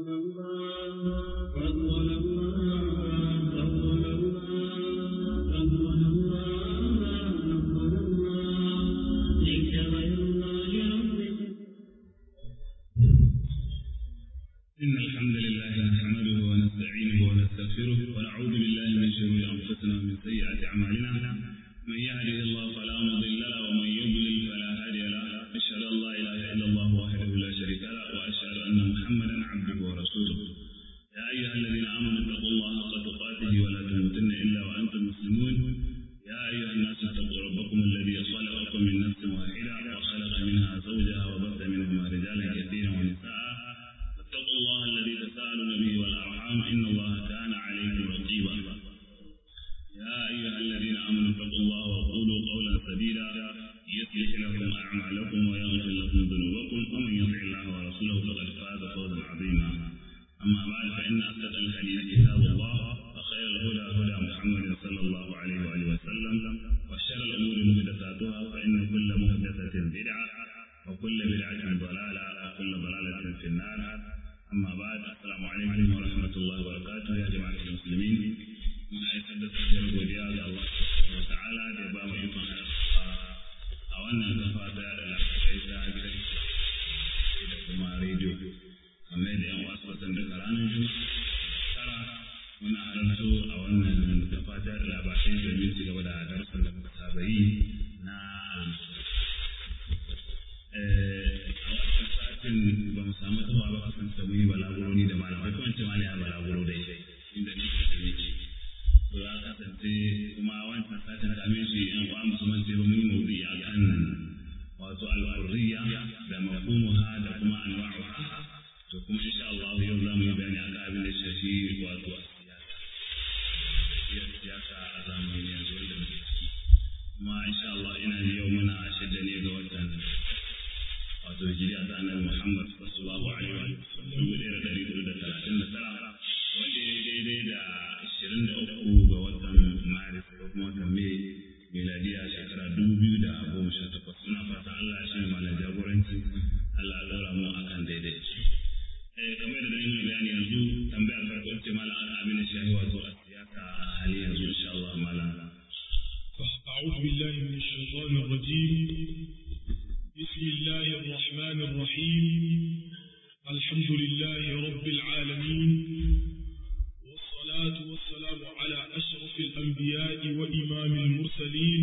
إن الحمد لله نحمده ونستعينه ونستغفره ونعوذ بالله من شرور أنفسنا ومن سيئات أعمالنا من يهده الله فلا مضل له ومن يضلل فلا هادي له أشهد أن لا إله إلا الله وحده لا شريك له وأشهد أن محمدا عبده ورسوله يا أيها الذين آمنوا اتقوا الله حق تقاته ولا تموتن إلا وأنتم مسلمون يا أيها الناس اتقوا ربكم الذي خلقكم من نفس واحدة وخلق منها زوجها وبث منهما رجالا كثيرا ونساء واتقوا الله الذي تساءلون به والأرحام إن الله كان عليكم رقيبا يا أيها الذين آمنوا اتقوا الله وقولوا قولا سديدا يصلح لكم أعمالكم ويغفر لكم ذنوبكم ومن يطع الله ورسوله فقد فاز فوزا عظيما أما بعد فإن أصدق الحديث كتاب الله وخير الهدى هدى محمد صلى الله عليه وآله وسلم وشر الأمور محدثاتها فإن كل محدثة بدعة وكل بدعة ضلالة وكل ضلالة في النار أما بعد السلام عليكم ورحمة الله وبركاته يا جماعة المسلمين من أيسر تسجيل godiya ga Allah subhanahu wa ta'ala da ya ba mu ikon a wannan kafa ta da lafiya ta gidan da kuma rediyo kamar da yan wasu wasan daga ranar juma'a tara muna halarta a wannan kafa ta da labarai domin ci gaba da darussan da muka saba yi na a wancan satin ba mu samu taba ba kasance mun yi balaguro ni da malamai ko wance malaya balaguro dai inda ni ke nake to ya kasance kuma wancan satin da min shi yan uwa musulman sai ba mun yi mawdu'i akan wato al-hurriya da mafhumuha da kuma anwa'uha to kuma insha Allah yau za mu yi bayani akan abin da shafi wato siyasa siyasa a zamanin yanzu wanda muke ciki kuma insha Allah ina ji yau muna shidda ne ga watan wato hijiriya ta annabi Muhammad sallallahu alaihi wa sallam dubu ɗaya da ɗari hudu da talatin da tara wanda ya daidai da ashirin da uku ga watan Maris ko kuma watan Mai miladiya shekara dubu biyu da goma sha takwas suna fatan Allah ya shi malam jagoranci Allah ya ɗora mu akan daidai. Eh kamar da dai mai bayani yanzu tambayar farko ce malam an abin da shahi wato a siyasa a hali yanzu insha Allah malam. أعوذ بالله من الشيطان الرجيم بسم الله الرحمن الرحيم الحمد لله رب العالمين والصلاة والسلام على أشرف الأنبياء وإمام المرسلين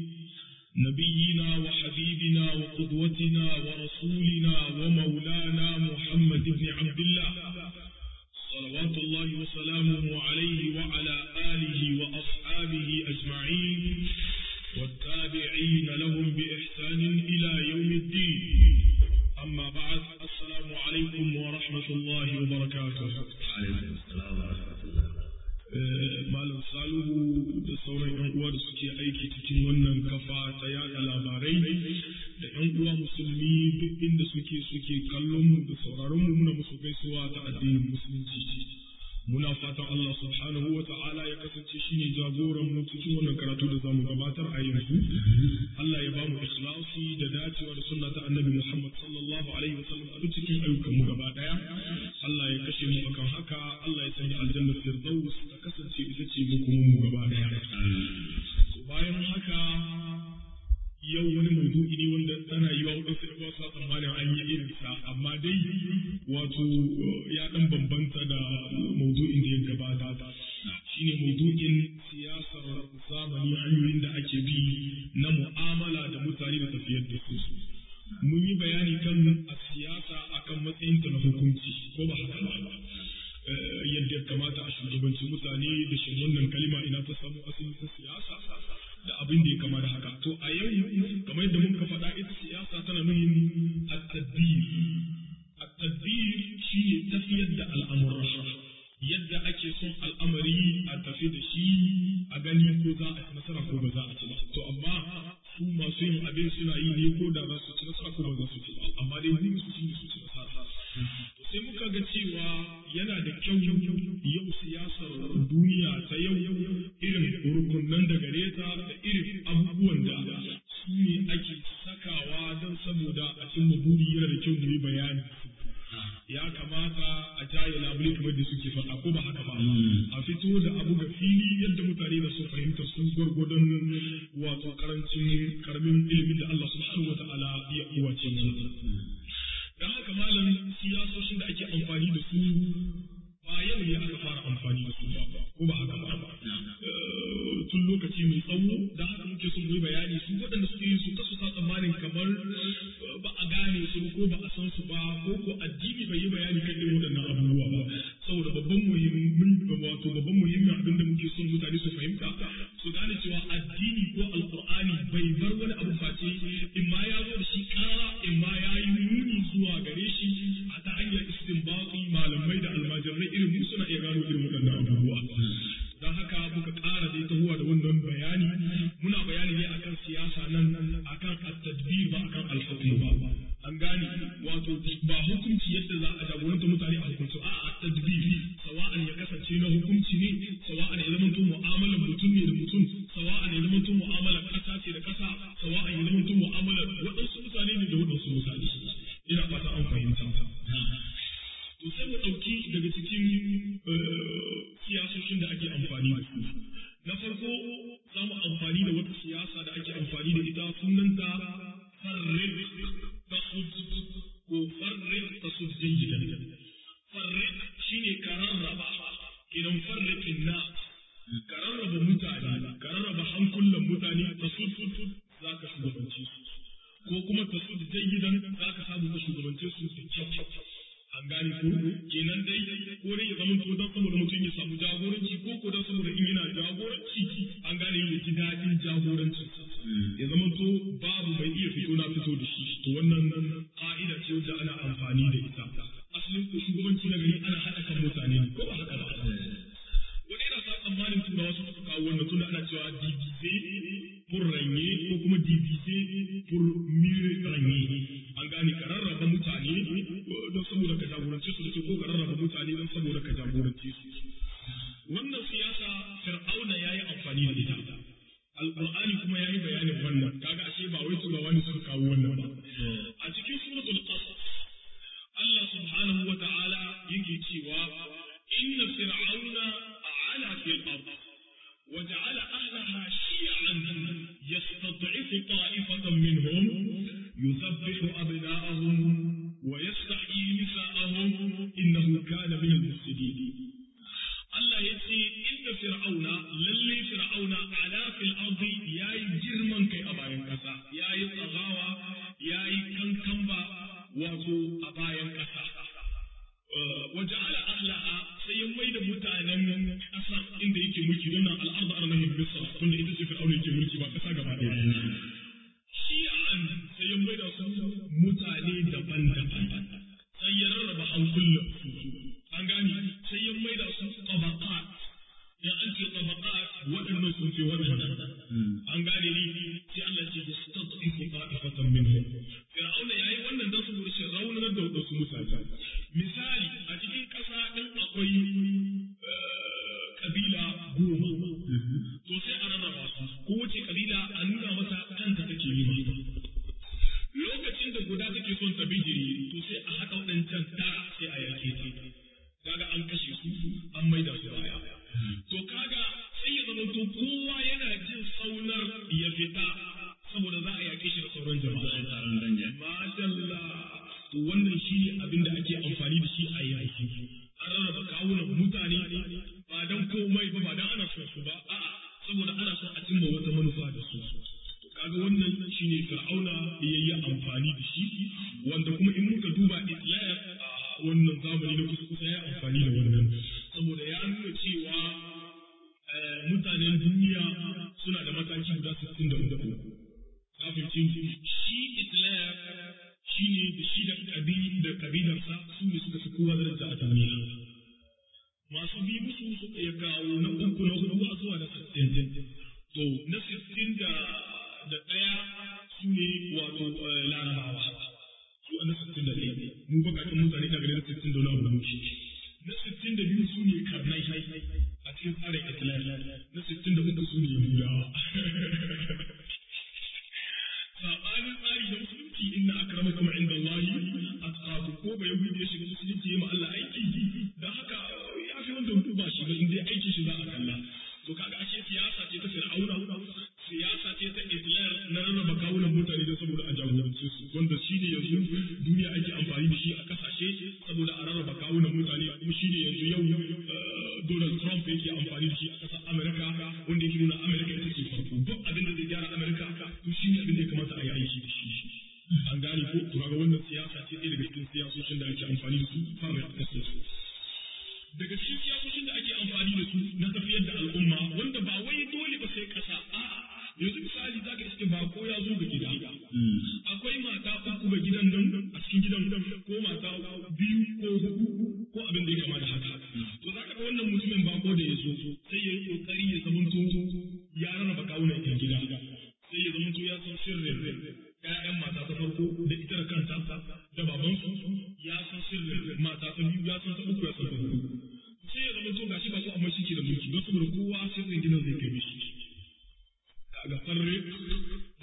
نبينا وحبيبنا وقدوتنا ورسولنا ومولانا محمد بن عبد الله صلوات الله وسلامه عليه وعلى آله وأصحابه أجمعين والتابعين لهم بإحسان إلى يوم الدين أما بعد السلام عليكم ورحمة الله وبركاته عليكم السلام ورحمة الله Malam Salihu da sauran 'yan uwa da suke aiki cikin wannan kafa ta yada labarai da 'yan uwa musulmi duk inda suke suke kallon mu da sauraron mu muna musu gaisuwa ta addinin musulunci. muna fatan Allah subhanahu wa ta'ala ya kasance shine jagoran mu cikin wannan karatu da zamu gabatar a yanzu Allah ya bamu ikhlasi da dacewa da sunna ta annabi Muhammad sallallahu alaihi wa sallam a duk cikin ayyukan mu gaba daya Allah ya kashe mu akan haka Allah ya sanya aljanna firdaus ta kasance ita ce mu kuma mu gaba daya bayan haka yau wani maudu'i ne wanda tana yi wa wadansu ɗan wasu tsammanin an yi irin sa amma dai wato ya ɗan bambanta da maudu'in da ya gabata shine maudu'in siyasar zamani hanyoyin da ake bi na mu'amala da mutane da tafiyar da su mun yi bayani kan a siyasa akan matsayinta na hukunci ko ba haka ba yadda ya kamata a shugabanci mutane da shin wannan kalima ina ta samu asali ta siyasa da abin da ya kama da haka to a yau kamar yadda muka faɗa ita siyasa tana nuhin at-tadbir at-tadbir shine tafiyar da al'amura yadda ake son al'amari a tafi da shi a gani ko za a ci nasara ko ba za a ci ba to amma su masu yin abin suna yi ne ko da za su ci nasara ko ba za su ci ba amma dai mun su ci su ci nasara to sai muka ga cewa yana da kyau yau siyasar duniya ta yau irin rukunan da gare ta da irin abubuwan da su ne ake sakawa don saboda a cimma buri yana da kyau mu yi bayani ya kamata a jaye labule kamar da suke faɗa ko ba haka ba a fito da abu ga fili yadda mutane da su fahimta sun gwargwadon wato karancin karamin ilimin da Allah subhanahu wa ta'ala ya uwace mu dan haka malam siyasoshin da ake amfani da su ba yau ne aka fara amfani da su ba ko ba haka ba tun lokaci mai tsawo da haka muke son mu yi bayani su waɗanda suke yin su kasu sa tsammanin kamar ba a gane su ko ba a san su ba ko ko addini bai yi bayani kan irin waɗannan abubuwa ba saboda babban muhimmin wato babban muhimmin abin da muke son mutane su fahimta su gane cewa addini ko alqur'ani bai bar wani abu face in ma ya zo da shi kara in ma ya yi nuni zuwa gare shi a ta hanyar istinbati malamai da almajirai irin mu suna iya gano irin waɗannan abubuwa don haka muka ƙara dai tahuwa da wannan bayani muna bayani ne akan siyasa nan akan at-tadbir ba akan al-hukm ba an gane wato ba hukunci yadda za a jagoranta mutane a hukunci a at-tadbir sawa'an ya kasance na hukunci ne sawa'an ya zama to mu'amalar mutum ne da mutum sawa'an ya zama to mu'amalar ƙasa ce da ƙasa sawa'an ya zama to mu'amalar waɗansu mutane ne da waɗansu mutane ina fata an fahimta to sai mu ɗauki daga cikin siyasoshin da ake amfani da su na farko za mu amfani da wata siyasa da ake amfani da ita sunanta farrik tasud ko farrik tasud jayyidan farrik shine ka rarraba idan farrikin na ka rarraba mutane ka rarraba hankulan mutane tasud za ka shugabanci su ko kuma tasud jayyidan za ka samu ka shugabance su da kyau an gane ko kenan dai ko dai ya zama to dan saboda mutum ya samu jagoranci ko ko dan saboda in yana jagoranci an gane ya ji daɗin jagorancin ya zama to babu mai iya fito na fito da shi to wannan ka'ida ce wanda ana amfani da ita asalin ko shugabanci na gari ana haɗa kan mutane ne ko ba haka ba wani yana sa tsammanin turawa su suka kawo wannan tunda ana cewa divize pour ranye ko kuma divize pour mieux ranye an gane ka rarraba mutane don saboda ka jagorance su da ko ka rarraba mutane don saboda ka jagorance su wannan siyasa fir'auna ya yi amfani da ita alqur'ani kuma ya yi bayanin wannan kaga ashe ba wai turawa ne suka kawo wannan ba a cikin suratul qasas Allah subhanahu wa ta'ala yake cewa inna fir'auna a'ala fil ard وجعل أهلها شيعا يستضعف طائفة منهم يذبح أبناءهم ويستحيي نساءهم إنه كان من المفسدين Allah ya ce inda fir'auna lalle fir'auna ala fil ardi yayi girman kai a bayan kasa yayi tsagawa yayi kankamba wato a bayan kasa waje ala ahlaha sai ya mai da mutanen kasa inda yake mulki don nan al'arda arnahin misra tunda ita ce fir'auna yake mulki ba kasa gaba ɗaya shi'an sai ya mai da su mutane daban-daban sai ya rarraba hankulan su an gane sai ya mai da su tabaqat ya an ce tabaqat waɗannan sun ce waɗannan an gane ni sai Allah ce ya stad'ifu qa'ifatan minhum fir'auna yayi wannan dan saboda shi raunar da wadansu mutane misali a cikin ƙasa din akwai kabila goma to sai a rarraba su kowace kabila a nuna mata kanta take nema lokacin da guda take son ta bijiri to sai a haɗa waɗancan tara sai a yake ta kaga an kashe su an maida su baya to kaga sai ya zama to kowa yana jin saunar ya fita saboda za a yake shi da sauran jama'a madalla to wannan shi ne abin da ake amfani da shi a yaki an rarraba kawunan mutane ba dan komai ba ba dan ana son su ba a'a saboda ana son a cimma wata manufa da su kaga wannan shine fir'auna ya yi amfani da shi wanda kuma in muka duba islam a wannan zamani na kusa kusa ya amfani da wannan saboda ya nuna cewa mutanen duniya suna da mataki guda sittin da uku kafin shi islam shi ne da shi da da kabilarsa su ne suka fi kowa daraja a duniya masu bi musu suka ya kawo na uku na hudu a zuwa na sittin to na sittin da da ɗaya su ne wato larabawa su na sittin da ɗaya mu bakakin mutane daga na sittin da wani abu muke na sittin da biyu su ne karnai a cikin tsarin islam na sittin da uku su ne yahudawa saɓanin tsari da musulunci inna akramakum inda Allahi atqakum wato ko bai yahudi ya shiga musulunci ya ma Allah aiki dan haka ya fi wanda ba shi ba in dai aikin shi za a kalla to kaga ashe siyasa ce ta fir'auna siyasa ce ta Hitler na rarraba kawunan mutane da saboda a jagorance su wanda shi ne yanzu duniya ake amfani da shi a kasashe saboda a rarraba kawunan mutane kuma shi ne yanzu yau Donald Trump yake amfani da shi a ƙasar Amerika wanda yake nuna Amerika ita ce farko duk abin da zai gyara Amerika to shi ne abin da ya kamata a yi aiki da shi an gane ko to kaga wannan siyasa ce ɗaya daga cikin siyasoshin da ake amfani da su fara da kasar su daga cikin siyasoshin da ake amfani da su na tafiyar da al'umma wanda ba wai dole ba sai ƙasa a'a yanzu misali zaka iske ba ko ya zo ga gida akwai mata uku ga gidan nan a cikin gidan ko mata biyu ko hudu ko abin da ya kama da haka to zaka ga wannan mutumin ba ko da ya zo sai ya yi kokari ya zamanto ya rarraba kawunan yan gida sai ya zamanto ya san sirrin ƴaƴan mata ta farko da ita da kanta da babansu ya san sirrin mata ta biyu ya san ta uku ya san ta hudu sai ya zamanto gashi ba ko amma shi ke da mulki don saboda kowa sirrin gidan zai kai mishi kaga farre da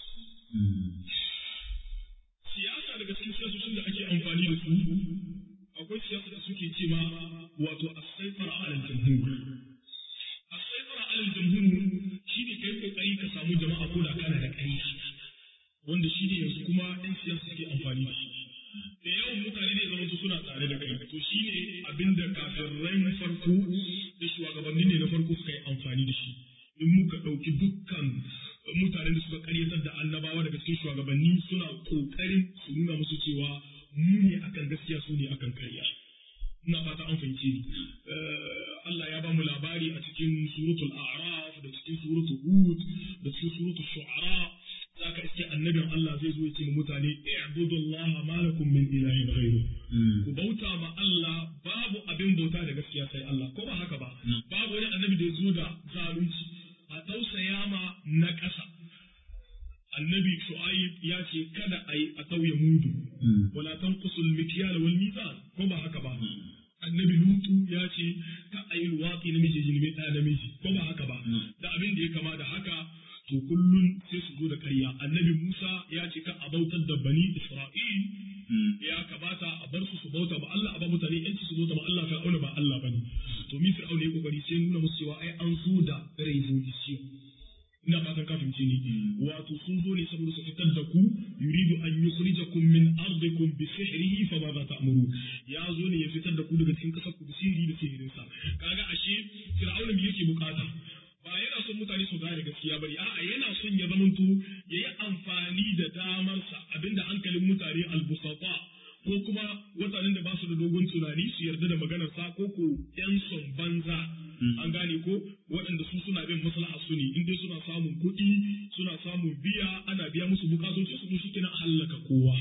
siyasa daga cikin siyasoshin da ake amfani da su akwai siyasa da suke ce ma wato as-saytara 'ala al-jumhur as-saytara 'ala al-jumhur shine kai kokari ka samu jama'a ko da kana da ƙarya wanda shi ne yanzu kuma ɗan siyasa suke amfani da shi da yawan mutane ne zama suna tare da kai to shi ne abinda kafirai farko da shugabanni ne na farko suka yi amfani da shi in muka ɗauki dukkan mutanen da suka karyatar da annabawa daga cikin shugabanni suna ƙoƙarin su nuna musu cewa mu ne akan gaskiya su ne akan karya. Ina fata an fahimce ni. Allah ya ba mu labari a cikin suratul A'raf da cikin suratul Hud da cikin suratul Shu'ara zaka iske annabin Allah zai zo ya ce mutane i'budullaha ma lakum min ilahin ghayru ku bauta ma Allah babu abin bauta da gaskiya sai Allah ko ba haka ba babu wani annabi da ya zo da zalunci a tausaya ma na ƙasa. Annabi Shu'aib ya ce kada a yi a tauye mudu, wala tanqusul mikyal wal mizan ko ba haka ba. Annabi Lutu ya ce ka a yi luwaƙi namiji jini ɗaya namiji ko ba haka ba. Da abin da ya kama da haka to kullum sai su zo da ƙarya. Annabi Musa ya ce ka a bautar da bani Isra'il ya kamata a bar su su bauta ba Allah a ba mutane yanci su bauta ba Allah fir'auna ba Allah bane to mi fir'auna ya kokari sai nuna musu cewa ai an zo da revolution ina fatan ka fahimce ni wato sun zo ne saboda su fitar da ku yuridu an yukhrijakum min ardikum bi sihrihi fa ma za ta'muru ya zo ne ya fitar da ku daga cikin kasar ku da sihiri da sihirin sa kaga ashe fir'auna me yake bukata ba yana son mutane su gane gaskiya bane a'a yana son ya zamanto yayi amfani da damarsa abinda hankalin mutane albusata ko kuma mutanen da ba su da dogon tunani su yarda da maganar sa ko ko yan son banza an gane ko waɗanda su suna bin maslaha su ne in dai suna samun kuɗi suna samun biya ana biya musu bukatoci su shi kenan hallaka kowa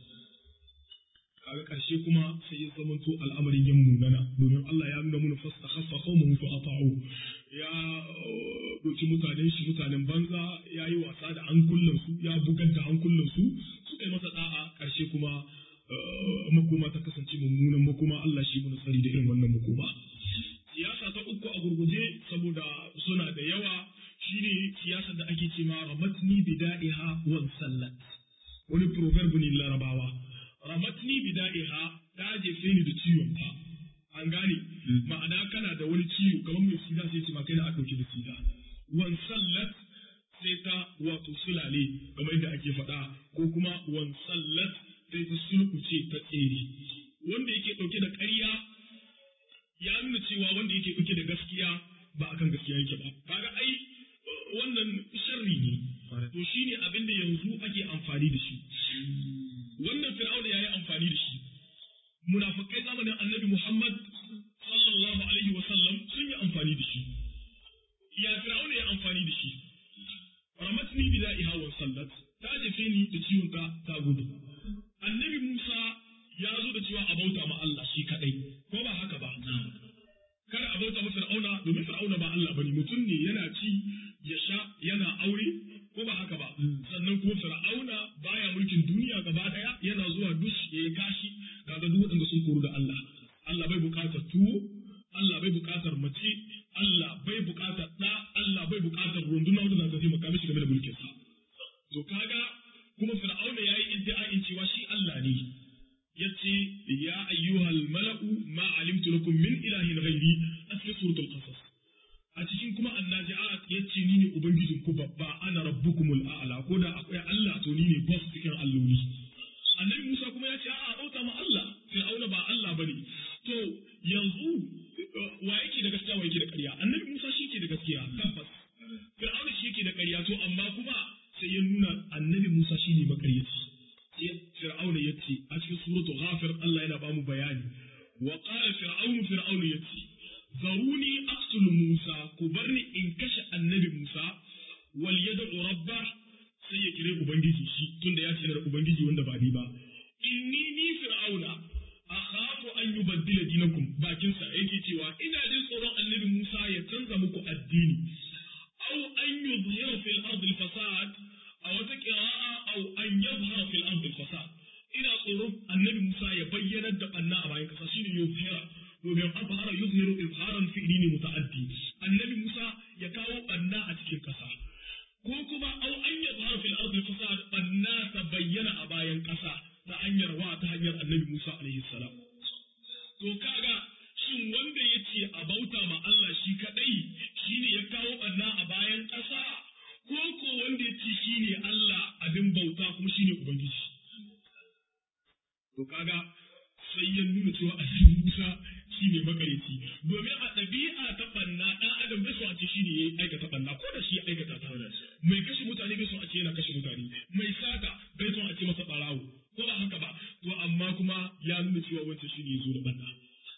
kaga karshe kuma sai ya zamanto al'amarin yan munana domin Allah ya nuna mana fasta khaffa qaumun fa ata'u ya doki mutanen shi mutanen banza ya yi wasa da hankulan su ya bugar da hankulan su suka yi masa da'a karshe kuma makoma ta kasance mummunan makoma Allah shi mu tsari da irin wannan makoma siyasa ta uku a gurguje saboda suna da yawa shine siyasar da ake cewa ramatni bida'iha wan sallat wani proverb ne larabawa ramatni bida'iha ta jefe ni da ciwon ta an gane ma'ana kana da wani ciwo kamar mai sida sai ce ma kai da aka dauke da sida wan sallat sai ta wato sulale kamar yadda ake faɗa ko kuma wan sallat sai ta sulkuce ta tsere wanda yake dauke da ƙarya ya nuna cewa wanda yake dauke da gaskiya ba akan gaskiya yake ba kaga ai wannan sharri ne to shine abin da yanzu ake amfani da shi wannan fir'auna yayi amfani da shi munafikai zamanin annabi Muhammad sallallahu alaihi wa sallam sun yi amfani da shi ya fir'auna ya amfani da shi ramatni bida'iha wa sallat ta jefe ni da ciwon ta ta gudu annabi Musa ya zo da cewa a bauta ma Allah shi kadai ko ba haka ba kada a bauta ma fir'auna domin fir'auna ba Allah bane mutum ne yana ci ya sha yana aure ko ba haka ba sannan kuma fir'auna baya mulkin duniya gaba daya yana zuwa dush ya yi kashi kaga duk waɗanda sun koru da Allah Allah bai buƙatar tuwo Allah bai buƙatar mace Allah bai buƙatar ɗa Allah bai buƙatar runduna wanda za ta taimaka mishi game da mulkin sa to kaga kuma fir'auna yayi iddia'in cewa shi Allah ne yace alimtu lakum min ilahin ghairi a cikin suratul qasas a cikin kuma annaji'at yace ni ne ubangijin ku babba ana rabbukumul a'la ko da akwai Allah to ni ne boss cikin alloli annabi Musa kuma ya ce a'a bauta ma Allah Fir'auna ba Allah bane to yanzu wa yake da gaskiya wa yake da ƙarya annabi Musa shi ke da gaskiya tabbas Fir'auna shi yake da ƙarya to amma kuma sai ya nuna annabi Musa shi ne makaryaci sai Fir'auna ya ce a cikin suratu Ghafir Allah yana ba mu bayani wa qala fir'aunu fir'aunu ya ce zaruni aqtulu Musa ku barni in kashe annabi Musa wal yad'u rabbah sai ya kire ubangiji shi tunda ya ce da ubangiji wanda ba ni ba inni ni fir'auna akhafu an yubaddila dinakum bakin sa yake cewa ina jin tsoron annabi Musa ya canza muku addini aw an yuzhira fil ardi fasad a wata qira'a aw an yadhhara fil ardi fasad ina tsoron annabi Musa ya bayyana da banna a bayan kasa shine yuzhira domin azhara yuzhiru izharan fi'li ne muta'addi annabi Musa ya kawo banna a cikin kasa ko kuma aw an yadhhara fil ardi fasad banna ta bayyana a bayan kasa ta hanyar wa ta hanyar annabi Musa alaihi salam to kaga shin wanda ya ce a bauta ma Allah shi kadai shine ya kawo banna a bayan ƙasa ko ko wanda ya ce shine Allah abin bauta kuma shine ubangiji to kaga sai ya nuna cewa annabi Musa shine makarici domin a ɗabi'a ta banna ɗan adam bai so a ce shine ya aikata banna ko da shi ya aikata ta mai kashe mutane bai so a ce yana kashe mutane mai sata bai so a ce masa ɓarawo ko ba haka ba to amma kuma ya nuna cewa wancan shine ya zo da banna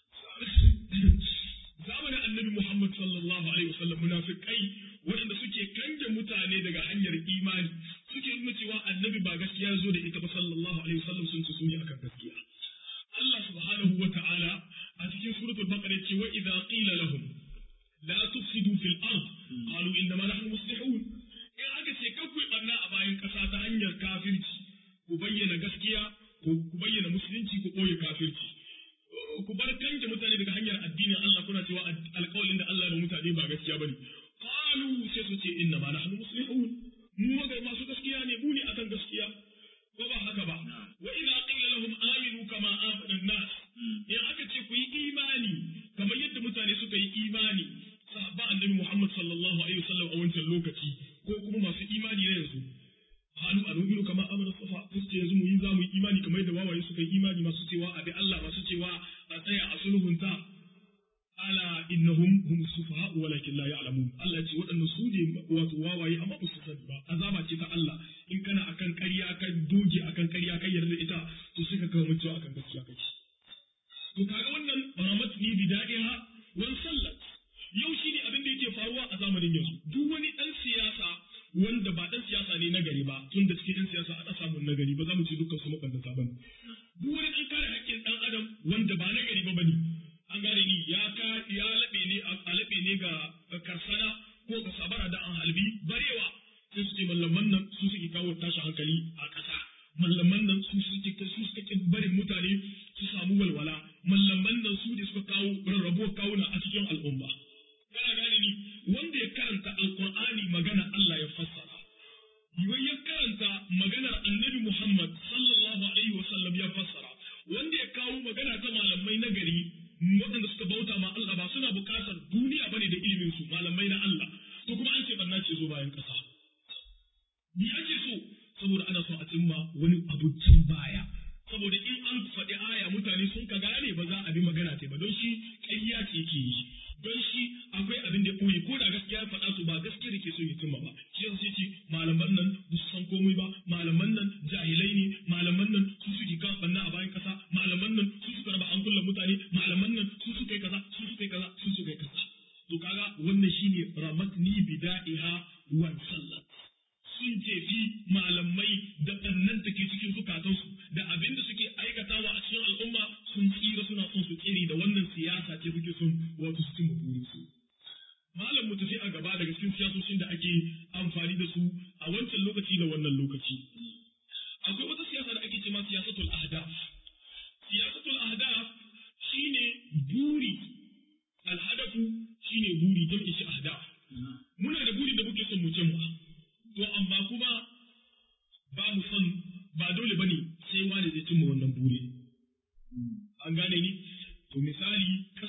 zamanin annabi Muhammad sallallahu alaihi wasallam munafikai waɗanda suke kange mutane daga hanyar imani suke nuna cewa annabi ba gaskiya zo da ita ba sallallahu alaihi wasallam sun ci suni akan gaskiya Allah subhanahu wa ta'ala a cikin suratul baqara ce wa idza qila lahum la tufsidu fil ard qalu inna ma nahnu muslihun in aka ce kan ku barna a bayan kasa ta hanyar kafirci ku bayyana gaskiya ku bayyana musulunci ku boye kafirci ku bar kanke mutane daga hanyar addinin Allah kuna cewa alƙawalin da Allah ya mutane ba gaskiya bane qalu sai su ce inna ma nahnu muslihun mu ga masu gaskiya ne mu ne akan gaskiya ko ba haka ba wa idza qila lahum aminu kama amana an-nas in aka ce ku yi imani kamar yadda mutane suka yi imani sahaba annabi Muhammad sallallahu alaihi wasallam a wancan lokaci ko kuma masu imani na yanzu halu a nubiru kama amana safa su ce yanzu mu yi za mu yi imani kamar yadda wawaye suka yi imani masu cewa a bi Allah masu cewa a tsaya a sulhunta ala innahum hum sufaha walakin la ya'lamun Allah ce waɗannan su ne wato wawaye amma ba su sani ba azaba ce ta Allah in kana akan ƙarya ka doge akan ƙarya kai yarda ita to sai ka kawo mutuwa akan gaskiya kai to kaga wannan ramat ni bidaiha wan sallat yau shine abin da yake faruwa a zamanin yanzu duk wani dan siyasa wanda ba dan siyasa ne na gari ba tun da cikin siyasa ana samun na gari ba za mu ce dukkan su mabandata bane duk wani dan kare haƙƙin dan adam wanda ba na gari ba bane an gane ni ya ka ya labe ne a labe ne ga karsana ko ga sabara da an halbi barewa sai su ce mallaman nan su suke kawo tashi hankali a ƙasa mallaman nan su suke su suke barin mutane su samu walwala mallaman nan su ne suka kawo rarrabuwar kawuna a cikin al'umma kana gane ni wanda ya karanta alqur'ani magana Allah ya fassara yiwai ya karanta maganar annabi Muhammad sallallahu alaihi wa sallam ya fassara wanda ya kawo magana ta malamai na gari waɗanda suka bauta ma Allah ba suna buƙatar duniya bane da ilimin su malamai na Allah to kuma an ce barna ce zo bayan ƙasa me ake so saboda ana so a cimma wani abincin baya saboda in an faɗi aya mutane sun ka gane ba za a bi magana ce ba don shi ƙarya ce ke yi don shi akwai abin da ɓoye ko da gaskiya faɗa to ba gaskiya da ke so ya cimma ba shi yasa sai ce malaman nan ba su san komai ba malaman nan jahilai ne malaman nan su suke kan ɓanna a bayan ƙasa malaman nan su suka raba an kulla mutane malaman nan su suka yi kaza su suka yi kaza su suka yi kaza to kaga wannan shine ramatni bida'iha wan sallat sun jefi malamai da ɓannan da ke cikin zukatansu da abin da suke aikatawa a cikin al'umma sun tsira suna son su tsiri da wannan siyasa ce suke son wato su cimma burinsu. Malam mu tafi a gaba daga cikin siyasoshin da ake amfani da su a wancan lokaci da wannan lokaci. Akwai wata siyasa da ake ce ma siyasatul ahdaf. Siyasatul ahdaf shine buri. Alhadafu shine buri jam'i shi ahdaf. Muna da buri da muke son mu cimma. to amma kuma ba mu son ba dole bane sai wani zai cimma wannan buri an gane ni to misali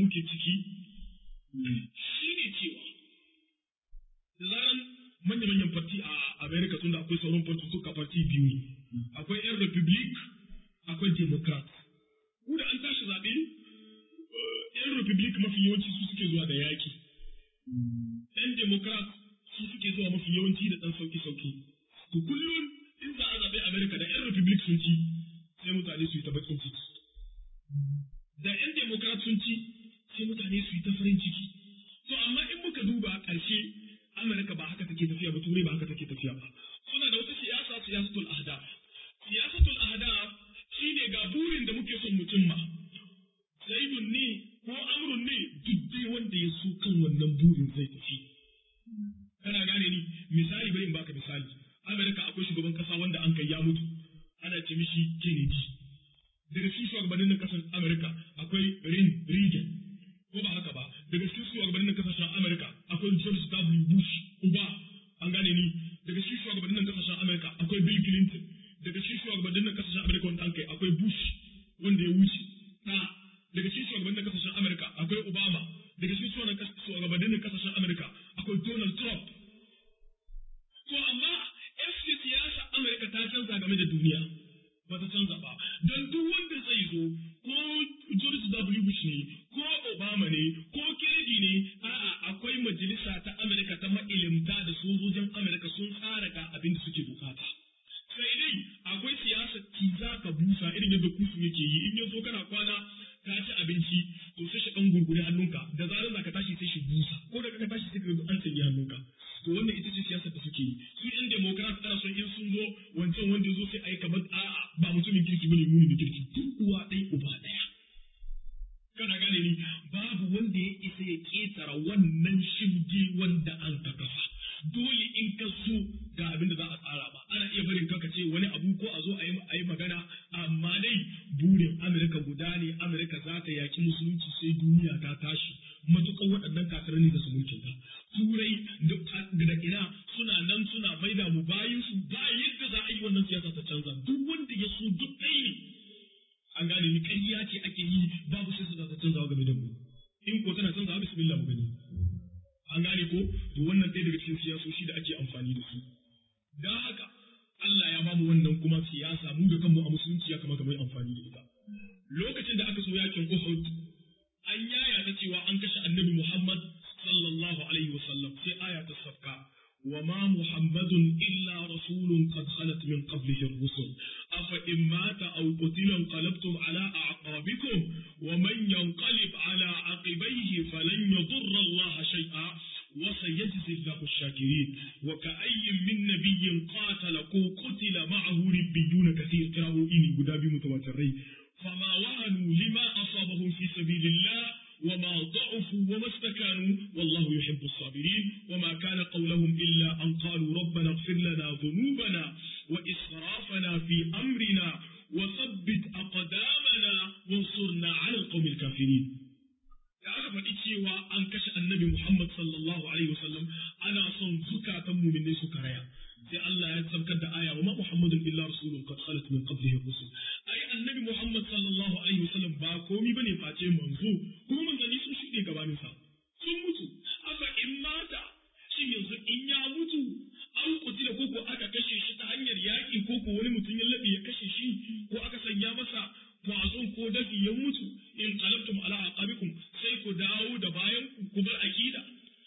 muke ciki shi ne cewa da zaran manya-manyan farti a America tun da akwai sauran farti suka farti biyu ne akwai 'yan republic akwai democrat ku da an tashi zaɓe 'yan republic mafi yawanci su suke zuwa da yaƙi 'yan democrat su suke zuwa mafi yawanci da ɗan sauki-sauki to kullum in za a zaɓe America da 'yan republic sun ci sai mutane su yi ta bakin ciki da 'yan democrat sun ci sai mutane su yi ta farin ciki to amma in muka duba a ƙarshe Amurka ba haka take tafiya ba turai ba haka take tafiya ba suna da wata siyasa siyasatul ahdaf siyasatul ahdaf shine ga burin da muke son mutum ma zaidun ne ko amrun ne duk dai wanda ya so kan wannan burin zai tafi kana gane ni misali bari in baka misali Amurka akwai shugaban kasa wanda an kai ya mutu ana ce mishi Kennedy daga cikin shugabannin na kasar Amurka akwai Rin Reagan ko ba haka ba daga cikin shugabannin kasashen Amurka akwai George W. Bush uba an gane ni daga cikin shugabannin kasashen Amurka akwai Bill Clinton daga cikin shugabannin kasashen Amurka wanda an kai akwai Bush wanda ya wuce ta daga cikin shugabannin kasashen Amurka akwai Obama daga cikin shugabannin kasashen Amurka akwai Donald Trump to amma FC siyasa Amurka ta canza game da duniya ba ta canza ba don duk wanda zai zo ko George W. Bush ne ko Obama ne ko Kennedy ne a'a akwai majalisa ta Amurka ta ma'ilimta da sojojin Amurka sun tsara ga abin da suke bukata sai dai akwai siyasa ki za ka busa irin yadda kusu yake yi in yazo kana kwana ka ci abinci to sai shi dan gurgure hannunka da zarar za ka tashi sai shi busa ko da ka tashi sai ka ga an sanya hannunka to wannan ita ce siyasar da suke yi su yan democrat ana son in sun zo wancan wanda zo sai ai kamar a'a ba mutumin kirki bane muni da kirki duk uwa ɗaya uba ɗaya kana gane ni babu wanda ya isa ya ketara wannan shimge wanda an ka kafa dole in ka so ga abin da za a tsara ba ana iya barin ka ce wani abu ko a zo a yi magana amma dai burin amurka guda ne amurka za ta yaki musulunci sai duniya ta tashi matukan waɗannan kafirai da su mulkin ta turai da ina suna nan suna maida mu bayin su ba yadda za a yi wannan siyasa ta canza duk wanda ya so duk ɗaya ne an gane ni ƙarya ce ake yi babu sai su za ta canza game da mu in ko tana canza bismillah mu gani an gane ko to wannan ɗaya daga cikin siyasoshi da ake amfani da su dan haka Allah ya bamu wannan kuma siyasa mu da kanmu a musulunci ya kamata mu yi amfani da ita lokacin da aka so yakin Uhud an yaya ta cewa an kashe Annabi Muhammad sallallahu alaihi wasallam sai aya ta safka وما محمد إلا رسول قد خلت من قبله الرسل أفإن مات أو قتل انقلبتم على أعقابكم ومن ينقلب على عقبيه فلن يضر الله شيئا وسيجزي الله الشاكرين وكأي من نبي قاتل قتل معه ربيون كثير قرأوا إني قدابي متواترين فما وهنوا لما أصابهم في سبيل الله وما ضعفوا وما استكانوا والله يحب الصابرين وما كان قولهم إلا أن قالوا ربنا اغفر لنا ذنوبنا وإسرافنا في أمرنا وثبت أقدامنا وانصرنا على القوم الكافرين da aka faɗi cewa an kashe annabi Muhammad sallallahu alaihi wasallam ana son zukatan muminai su karaya sai Allah ya tsarkar da aya wa ma Muhammadun illa rasulun qad khalat min qablihi rusul ai annabi Muhammad sallallahu alaihi wasallam ba komi bane face manzo kuma manzanni sun shuɗe gabanin sa sun mutu aka in mata shi yanzu in ya mutu an kutila ko ko aka kashe shi ta hanyar yaƙi ko ko wani mutum ya laɓe ya kashe shi ko aka sanya masa kwazon ko dafi ya mutu in qalabtum ala aqabikum sai ku dawo da bayan ku ku bar akida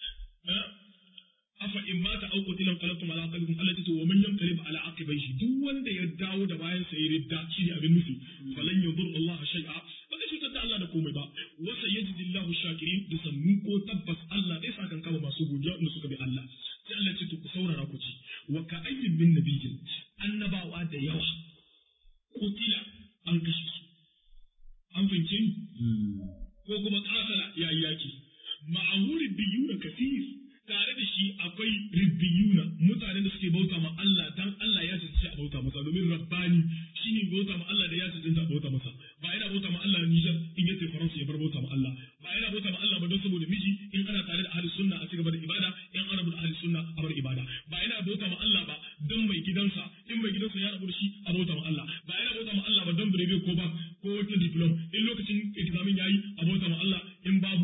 afa in mata aw qutilan qalabtum ala aqabikum allati tu wa man yanqalib ala aqibaihi duk wanda ya dawo da bayan sa ya ridda shi ne abin nufi falan yadur Allah shay'a ba zai cutar da Allah da komai ba wa sayajidi Allahu shakirin da sannu ko tabbas Allah zai sa kan kama masu godiya wanda suka bi Allah sai Allah ce to ku saurara ku ci wa ka ayyin min nabiyyin annabawa da yawa kutila an kashe su an fahimce ni ko kuma kasala ya yi yaki ma'ahu ribbiyuna kafir tare da shi akwai ribbiyuna mutanen da suke bauta ma Allah dan Allah ya tsaye a bauta masa domin rabbani shine bauta ma Allah da ya tsaye a bauta masa ba yana bauta ma Allah Niger in yace Faransa ya bar bauta ma Allah ba yana bauta ma Allah ba don saboda miji in ana tare da ahli sunna a cigaba da ibada in ana da ahli sunna a bar ibada ba yana bauta ma Allah ba don mai gidansa in mai gidansa ya rabu da shi a bauta ma Allah ba yana bauta ma Allah ba don birebe ko ba ko wata diplom in lokacin examin yayi a bauta ma Allah in babu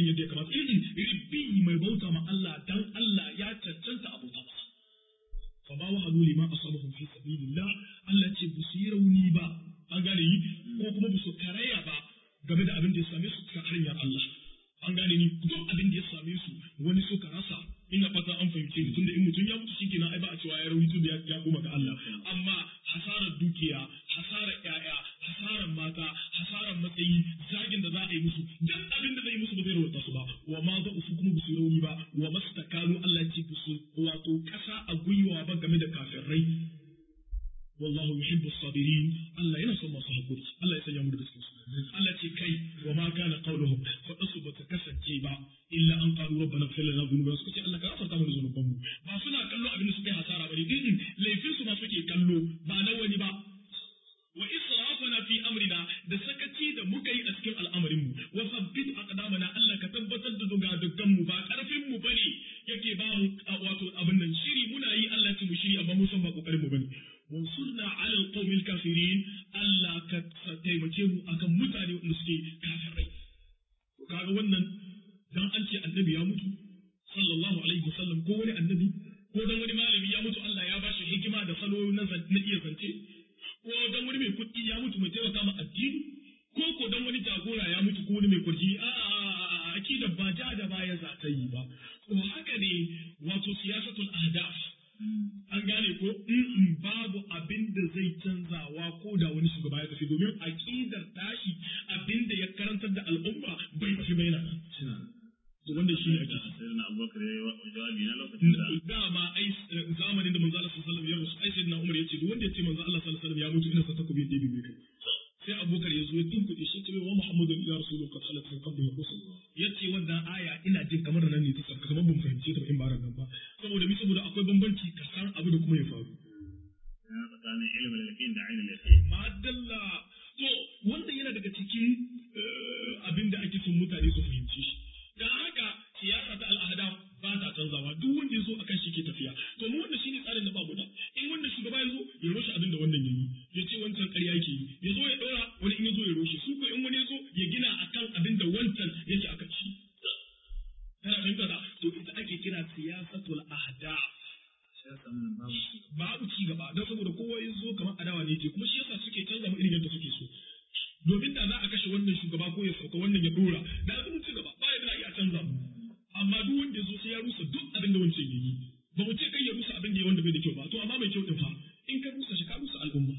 yadda ya kamata in ribbi mai bauta ma Allah dan Allah ya cancanta a bauta masa fa ma wahanu lima asabahum fi sabilillah Allah ce bu su yi rauni ba an gane yi ko kuma bu su karaya ba game da abin da ya same su ta hanyar Allah an gane ni duk abin da ya same su wani suka rasa ina fata an fahimce ni tunda in mutum ya mutu shikenan ai ba a cewa ya rauni tunda ya koma ga Allah amma hasarar dukiya hasarar ƴaƴa hasarar mata hasarar matsayi zagin da za a yi musu duk abin da zai musu ba zai rawata su ba wa ma za su kuma su rauni ba wa mastakanu Allah ce su wato kasa a gwiwa ba game da kafirai wallahu yuhibbu sabirin Allah yana son masu hakuri Allah ya sanya mu da cikin su Allah ce kai wa ma kana qawluhum fa asu bata kasance ba illa an qalu rabbana ighfir lana dhunubana suka ce Allah ka gafarta mana zunuban mu ba suna kallo abin da suka yi hasara bane din laifin su ma suke kallo ba na wani ba wa israfana fi amrina da sakaci da muka yi a cikin al'amarin mu wa sabbit aqdamana Allah ka tabbatar da duga dukkan mu ba karfin mu bane yake ba mu wato abin nan shiri muna yi Allah ya mu shiri amma mu san ba kokarin mu bane wansurna ala alqawmil kafirin Allah ka taimake mu akan mutane wanda suke kafirai to kaga wannan dan an ce annabi ya mutu sallallahu alaihi wasallam ko wani annabi ko dan wani malami ya mutu Allah ya bashi hikima da salo na iya zance ko dan wani mai kuɗi ya mutu mai taimaka ma addini ko ko dan wani jagora ya mutu ko wani mai kurji a a akida ba ja da baya za ta yi ba to haka ne wato siyasatul ahdaf an gane ko in babu abin da zai canzawa ko da wani shugaba ya tafi domin aqidar tashi abin da ya karantar da al'umma bai tafi bai na to wanda shi ne ake sai na abubakar ya yi jawabi na lokacin da dama ai zamanin da manzo Allah sallallahu alaihi wasallam ya rusu ai sayyidina Umar yace duk wanda yace manzo Allah sallallahu alaihi wasallam ya mutu ina sa takobi da bibi kai sai abubakar ya zo ya tunkuɗe shi ce wa muhammadu ya rasulu ka salat min qabli ya rusul yace wannan aya ina jin kamar nan ne ta sarka kamar ban fahimce ta ba in ba ran nan ba saboda mi saboda akwai bambanci ka san abu da kuma ya faru yana tsakanin ilimin yaqin da ainihin yaqin madalla to wanda yana daga cikin abin da ake son mutane su fahimci shi dan haka siyasa ta al'ada ba ta canzawa duk wanda ya zo akan shi ke tafiya to mu wannan shine tsarin da babu da in wanda shugaba ya zo ya roshe abin da wannan yayi ya ce wancan ƙarya yake yi ya zo ya ɗora wani in ya zo ya roshe su ko in wani ya zo ya gina akan abin da wancan yake akan shi kana fahimta da to ita ake kira siyasatul ahda babu ci gaba don saboda kowa ya zo kamar adawa ne ce kuma shi yasa suke canza mu irin yadda suke so domin da za a kashe wannan shugaba ko ya sauka wannan ya dora da za mu ci gaba ba yadda iya canza mu amma duk wanda ya zo sai ya rusa duk abin da wancan ya yi ba mu ce kai ya rusa abin da ya wanda bai da kyau ba to amma mai kyau din fa in ka rusa shi ka rusa al'umma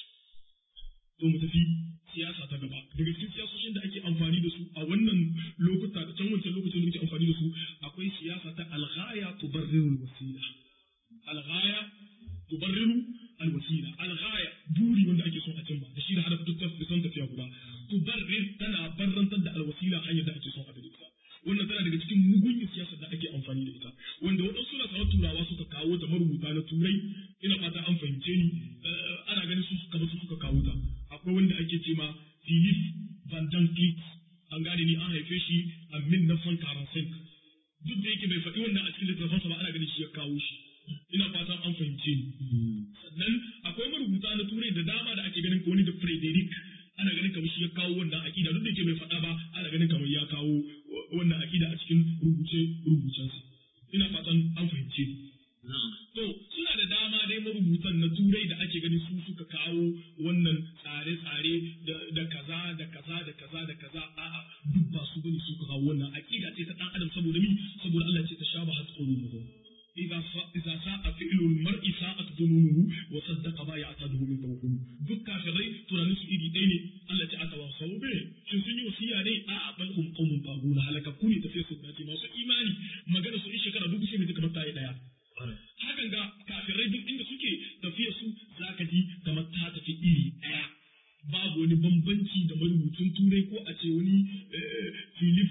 to mu tafi siyasa ta gaba daga cikin siyasoshin da ake amfani da su a wannan lokuta da can wancan lokacin da muke amfani da su akwai siyasa ta alghaya tubarriru wasila alghaya tubarriru alwasila alghaya buri wanda ake son a cimma da shi da hada duk da son tafiya guda tubarrir tana barrantar da alwasila hanyar da ake son a bi ita wannan tana daga cikin mugun siyasar da ake amfani da ita wanda waɗansu suna sanar turawa suka kawo ta marubuta na turai ina fata an fahimce ni ana ganin su kamar su suka kawo ta akwai wanda ake ce ma Philip Van Dijk an gane ni an haife shi a 1945 duk da yake bai faɗi wannan a cikin littafansa ba ana ganin shi ya kawo shi ina fatan an fahimce ni sannan akwai marubuta na turai da dama da ake ganin ko wani da Frederick ana ganin kamar shi ya kawo wannan aƙida duk da yake bai faɗa ba ana ganin kamar ya kawo wannan aƙida a cikin rubuce rubucensa ina fatan an fahimce ni to suna da dama dai marubutan na turai da ake ganin su suka kawo wannan tsare-tsare da kaza da kaza da kaza da kaza a'a duk ba su bane suka kawo wannan aƙida ce ta ɗan adam saboda mi saboda Allah ce ta shaba hat qulubuhum إذا إذا ساء فعل المرء ساءت ظنونه وصدق ما يعتاده من توكل duk kafirai tunanin su iri ɗaya ne Allah ta aka wasa be shin sun yi wasiya ne a bal hum qaumun taguna halakakku ne tafiya su dace masu imani magana su in shekara dubu sai mai kamar ta yi daya hakan ga kafirai duk inda suke tafiya su zaka ji kamar ta tafi iri ɗaya babu wani bambanci da marubucin turai ko a ce wani Philip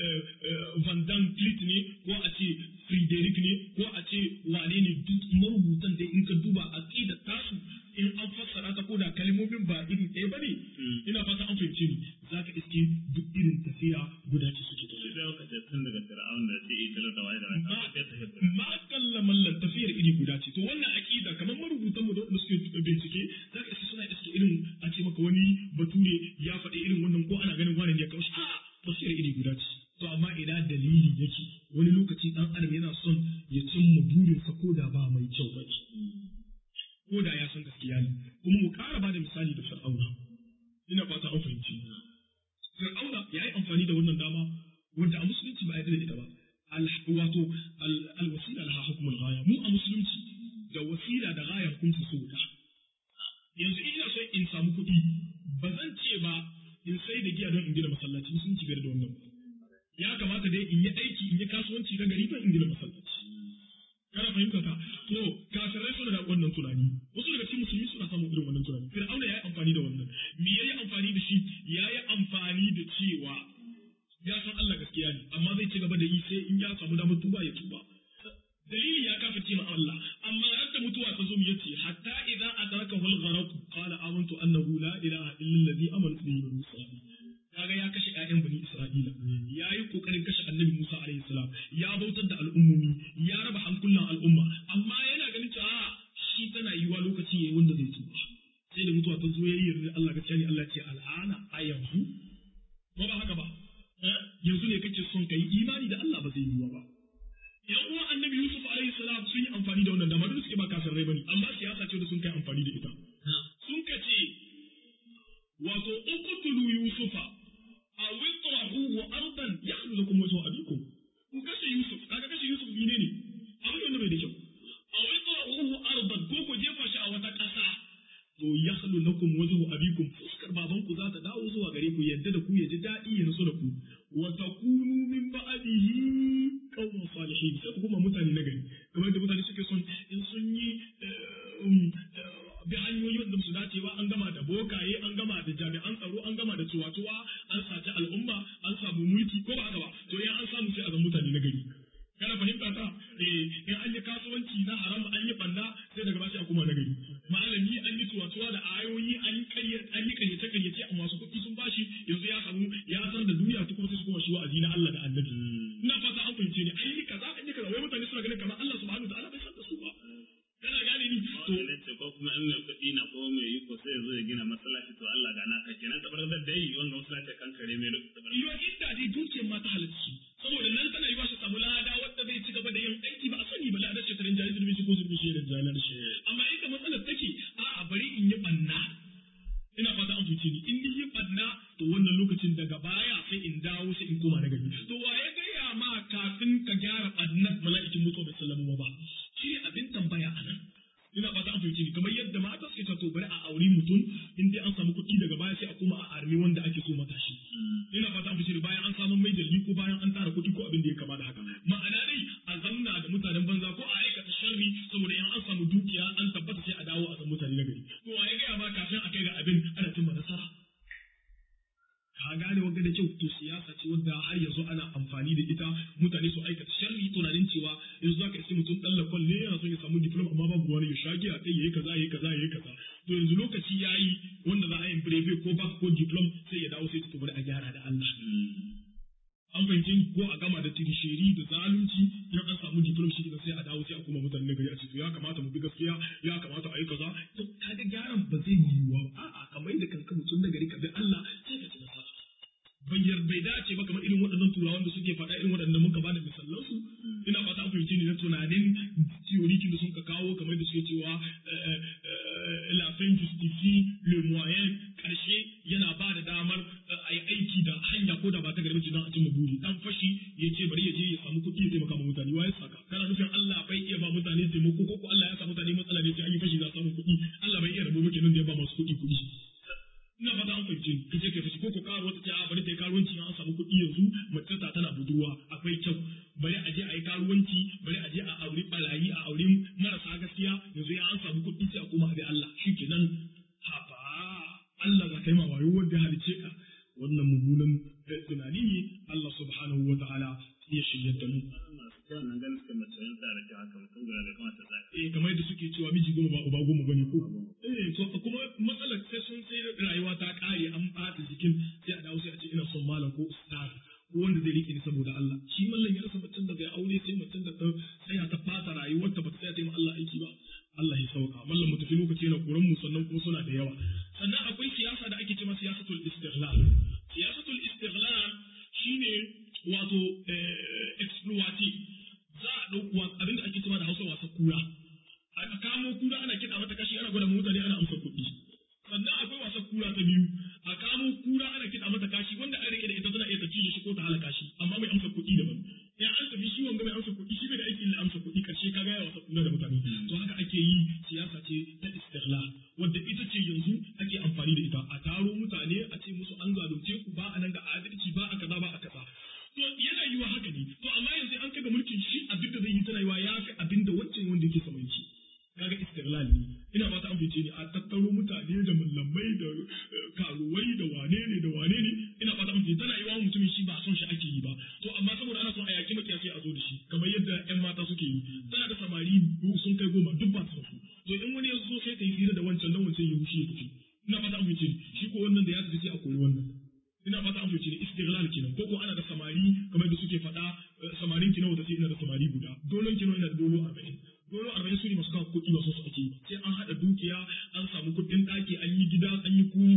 Van Dan Clit ne ko a ce Frederick ne ko a ce wane ne duk marubutan da in ka duba a da tasu in an fassara ta ko da kalmomin ba iri ɗaya ba ne ina fata an fahimce ni za ka iske duk irin tafiya guda ce suke tafiya. Sai ka ce tun daga Fir'aun da ce ita da waye da raka ta tafiya. Ma kalla mallan tafiyar iri guda ce to wannan aqida kamar marubutan mu da wanda suke bincike za ka iske suna iske irin a ce maka wani bature ya faɗi irin wannan ko ana ganin wani ne ya kawo shi a tafiyar iri guda ce to amma ina dalili yake wani lokaci dan adam yana son ya cimma burinsa ko da ba mai kyau ba ko da ya san gaskiya ne kuma mu ƙara ba da misali da fir'auna ina fata an fahimci fir'auna ya yi amfani da wannan dama wanda a musulunci ba a yarda da ita ba wato alwasila laha hukumul ghaya mu a musulunci da wasila da ghaya hukunci su guda yanzu ina so in samu kuɗi ba zan ce ba in sai da giya don in gina masallaci sun ci da wannan ya kamata dai in yi aiki in yi kasuwanci na gari don in gina masallaci kana fahimta ta to kafirai suna da wannan tunani wasu daga cikin musulmi suna samun irin wannan tunani fir'auna ya yi amfani da wannan me ya yi amfani da shi ya yi amfani da cewa ya san Allah gaskiya ne amma zai ci gaba da yi sai in ya samu damar tuba ya tuba dalili ya kafirce ma Allah amma radda mutuwa ta zo mu yace hatta idza adrakahu al-gharq qala amantu annahu la ilaha illa alladhi amantu bihi bani isra'il kaga ya kashe ƴaƴan bani isra'ila ya yi kokarin kashe annabi Musa alaihi salam ya bautar da al'ummomi ya raba hankulan al'umma amma yana ganin cewa shi tana yiwa lokaci yayi wanda zai tuba sai da mutuwa ta zo yayi yarda Allah gaskiya ne Allah ce al'ana a yanzu ko ba haka ba yanzu ne kake son kai imani da Allah ba zai yiwa ba yan uwan annabi Yusuf alaihi salam sun yi amfani da wannan dama duk suke ba kasar rai bane amma siyasa ce da sun kai amfani da ita sun kace wato uqtulu yusufa aw itrahuhu ardan yakhlu lakum wajhu abikum ku kashe yusuf kaga kashe yusuf ne ne abin wanda bai da kyau aw itrahuhu ardan ko ku jefa shi a wata kasa to yakhlu lakum wajhu abikum fuskar baban ku za ta dawo zuwa gare ku yadda da ku ya ji daɗi ya naso da ku wa takunu min ba'dihi qawman salihin sai ku kuma mutane na gari kamar da mutane suke son in sun yi bi hanyoyi wanda su dace ba an gama da bokaye an gama da jami'an tsaro an gama da tuwatuwa an saci al'umma an samu mulki ko ba haka ba to in an samu sai a zama mutane na gari kana fahimta ta eh in an yi kasuwanci na haram an yi banda sai daga bashi a kuma na gari malami an yi tuwatuwa da ayoyi an yi ƙarya an yi ƙaryace ƙaryace a masu kuɗi sun bashi yanzu ya samu ya san da duniya ta kuma sai su koma shi wa'azi na Allah da Annabi ina fata an fahimce ni an yi kaza an yi kaza wai mutane suna ganin kamar Allah subhanahu wa ta'ala bai san da su ba kana gane ni to ce ko kuma in mai kuɗi na ko mai iko sai ya zo ya gina masallaci to Allah ga naka kenan tabar da dai wanda masallaci kan kare mai tabar yo inda dai dukiyar ma ta halarci saboda nan tana yi ba shi samu lada wanda zai ci gaba da yin aiki ba a sani ba lada ce tarin jari zurbi shi ko zurbi shi da jalar shi amma inda matsalar take a bari in yi banna ina fata an fice ni in ni yi banna to wannan lokacin daga baya sai in dawo sai in koma na gari to wa ya gaya ma kafin ka gyara bannan mala'ikin mutuwa bai sallama ba shi ne abin tambaya a nan ina fata an fahimci ni kamar yadda mata suke ta to bari a auri mutum in dai an samu kuɗi daga baya sai a koma a armi wanda ake so matashi ina fata an fahimci ni bayan an samu mai dalili ko bayan an tara kuɗi ko abin da ya kama da haka ma'ana dai a zamna da mutanen banza ko a aikata sharri saboda in an samu dukiya an tabbata sai a dawo a san mutane na gari to wa ya gaya ma kafin a kai ga abin ana cimma nasara ka gane wanda da kyau to siyasa ce wanda har yanzu ana amfani da ita mutane su aikata sharri tunanin cewa yanzu zaka isi mutum dan lakon ne yana son ya samu diploma amma babu wani ya shage a kai yayi kaza yayi kaza yayi kaza to yanzu lokaci yayi wanda za a yi breve ko back ko diploma sai ya dawo sai ta bari a gyara da Allah an fahimci ko a gama da tirishiri da zalunci in an samu diploma shi sai a dawo sai a kuma mutane gari a ce to ya kamata mu bi gaskiya ya kamata a yi kaza to kaga gyaran ba zai yiwuwa ba a'a kamar da kanka mutum na gari ka bi Allah sai ka ci nasara bayyar bai dace ba kamar irin waɗannan turawan da suke faɗa irin waɗannan muka bada misalan su ina fata an fahimci ni na tunanin theorikin da sun ka kawo kamar da suke cewa la fin justifie le moyen karshe yana ba da damar a yi aiki da hanya ko da ba ta garbaci don a cimma buri dan fashi ya ce bari ya je ya samu kuɗi ya taimaka ma mutane wa ya saka kana nufin Allah bai iya ba mutane taimako ko ko Allah ya sa mutane matsala ne sai an yi fashi za a samu kuɗi Allah bai iya rabo ba kenan da ya ba masu kuɗi kuɗi ina fata an fahimce ka je ka fashi ko ko karo wata ce a bari ta yi karuwanci an samu kuɗi yanzu mace ta tana budurwa akwai kyau bari a je a yi karuwanci bari a je a auri barayi a auri marasa gaskiya yanzu ya an samu kuɗi sai a koma a bi Allah shi kenan haba Allah za ka yi ma wayo wanda ya halice ka wannan mummunan tunani ne Allah subhanahu wa ta'ala ya shirya da mu. Wannan ganin suka mace yin tsara ki haka mutum guda da kamata za Eh kamar yadda suke cewa miji goma ba uba goma bane ko. Eh to kuma matsalar sai sun sai rayuwa ta kare an ɓata jikin sai a dawo sai a ce ina son malam ko ustaz ko wanda zai rike ni saboda Allah. Shi mallan ya rasa mutum da zai aure sai mutum da tsaya ta fata rayuwar ta ba ta tsaya ta yi ma Allah aiki ba. Allah ya sauka. Mallan mu tafi lokaci yana koran mu sannan kuma suna da yawa. Sannan akwai siyasa da ake cewa siyasatul istighlal. Siyasatul istighlal shine wato ce ta istiqlal wadda ita ce yanzu ake amfani da ita a taro mutane a ce musu an zalunce ku ba a nan ga adalci ba a kaza ba a kaza to yana yiwa haka ne to amma yanzu an kaga mulkin shi abin da zai yi tana yiwa ya fi abin da wancan wanda yake saman shi kaga istiqlal ne ina ba ta amince ne a tattaro mutane da mallamai da karuwai da wane ne da wane ne ina ba ta amince tana yiwa mutumin shi ba son shi ake yi ba to amma saboda ana son a yaki makiya sai a zo da shi kamar yadda yan mata suke yi tana da samari sun kai goma duk ba su to in wani ya zo sai ta yi hira da wancan nan wancan ya wuce ya tafi ina fata an fice shi ko wannan da ya tafi sai a koyi wannan ina fata an fice istiglal kenan ko ko ana da samari kamar da suke faɗa samarin ki nawa ta ce ina da samari guda dolon ki nawa ina da dolo 40 dolo 40 su ne masu kawo kuɗi ba su su ake sai an haɗa dukiya an samu kuɗin ɗaki an yi gida an yi kuni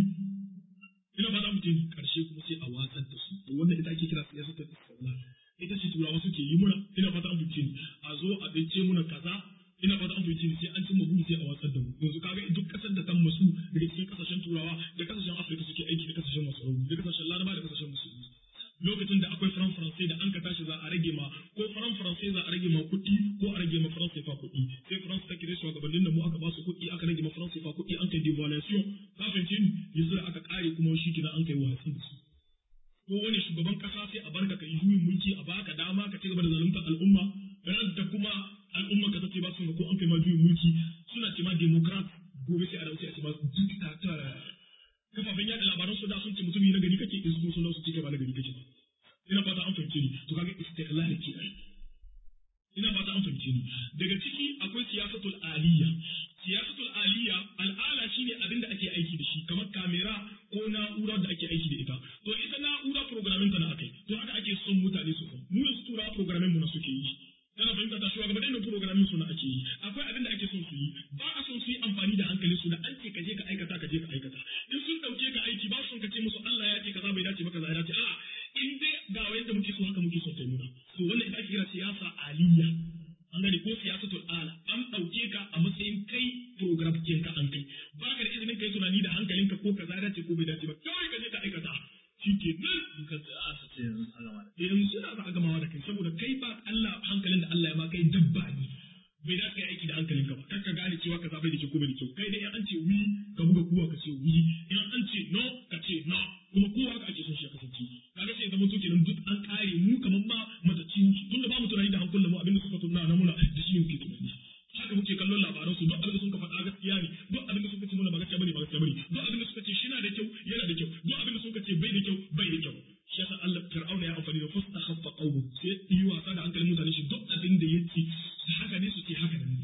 ina fata an fice karshe kuma sai a watsar da su to wannan ita ake kira siyasar ta istiglal ita ce turawa suke yi muna ina fata an fice a zo a dace muna kaza ina fata an fahimci sai an cimma buri sai a watsar da mu yanzu kaga duk kasar da ta masu daga cikin kasashen turawa da kasashen afirka suke aiki da kasashen masu rauni da kasashen laraba da kasashen musulmi lokacin da akwai faran faransai da an ka tashi za a rage ma ko faran faransai za a rage ma kuɗi ko a rage ma faransai fa kuɗi sai faransa ta kire shugabannin da mu aka ba su kuɗi aka rage ma faransai fa kuɗi an kai devaluation ka fahimci ni yanzu da aka kare kuma shi kina an kai watsi da su ko wani shugaban kasa sai a barka ka yi juyin mulki a baka dama ka ci gaba da zaluntar al'umma da kuma al'umma ka tace ba su ko an kai ma juyin mulki suna ce ma democrat gobe sai a dauke a ce ma dictator kafafen yada labaran su da sun ce mutum na gari kake in sun su ce ba na gari kake ba ina fata an fahimce ni to kaga istiqlal ke ai ina fata an fahimce ni daga ciki akwai siyasatul aliyya siyasatul aliyya al'ala shine abin da ake aiki da shi kamar kamera ko na'ura da ake aiki da ita to ita na'ura programming ta na akai to haka ake son mutane su san mu yanzu tura programming mu na suke yi kana fahimta ta shugabannin da programming su na ake yi akwai abin da ake son su yi ba a son su yi amfani da hankalin su da an ce ka je ka aikata ka je ka aikata in sun dauke ka aiki ba su ka ce musu Allah ya ce kaza bai dace ba kaza ya dace a'a in dai ga yadda muke so haka muke so kai nuna to wannan ita ake kira siyasa aliyya an gane ko siyasatul ala an dauke ka a matsayin kai program kin ka an kai ba ka da izinin kai tunani da hankalinka ko kaza dace ko bai dace ba kawai ka je ka aikata shi ke nan in ka asa ce yanzu a gama da yanzu suna za a gamawa da kai saboda kai ba Allah hankalin da Allah ya ma kai dabba ne bai da kai aiki da hankalin ka ba kar ka gane cewa kaza bai da kyau ko bai da kyau kai dai in an ce wi ka buga kuwa ka ce wi in an ce no ka ce no kuma kowa haka ake son shi ya kasance kaga sai zama to kenan duk an kare mu kaman ma matacci tunda ba mu tunani da hankulan mu abinda suka tunna na muna da shi muke tunani haka muke kallon labaran su duk abin da suka faɗa gaskiya ne duk abin da suka ce muna ba gaskiya bane ba gaskiya bane duk abin da suka ce shi na da kyau yana da kyau duk abin da suka ce bai da kyau bai da kyau shi yasa Allah Fir'auna ya amfani da fasta khaffa qawmu sai yi wasa da hankalin mutane shi duk abin da yake haka ne su ce haka ne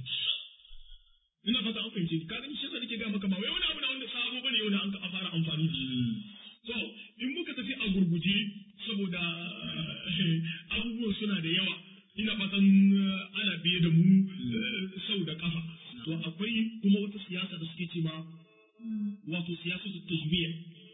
ina fata an fahimce ka gani shi yasa nake ga maka ba wai wani abu na wanda sabo bane yau da an ka fara amfani da shi to in muka tafi a gurguje saboda abubuwan suna da yawa ina fatan ana biye da mu sau da kafa to akwai kuma wata siyasa da suke ce ma wato siyasa ta tajmiya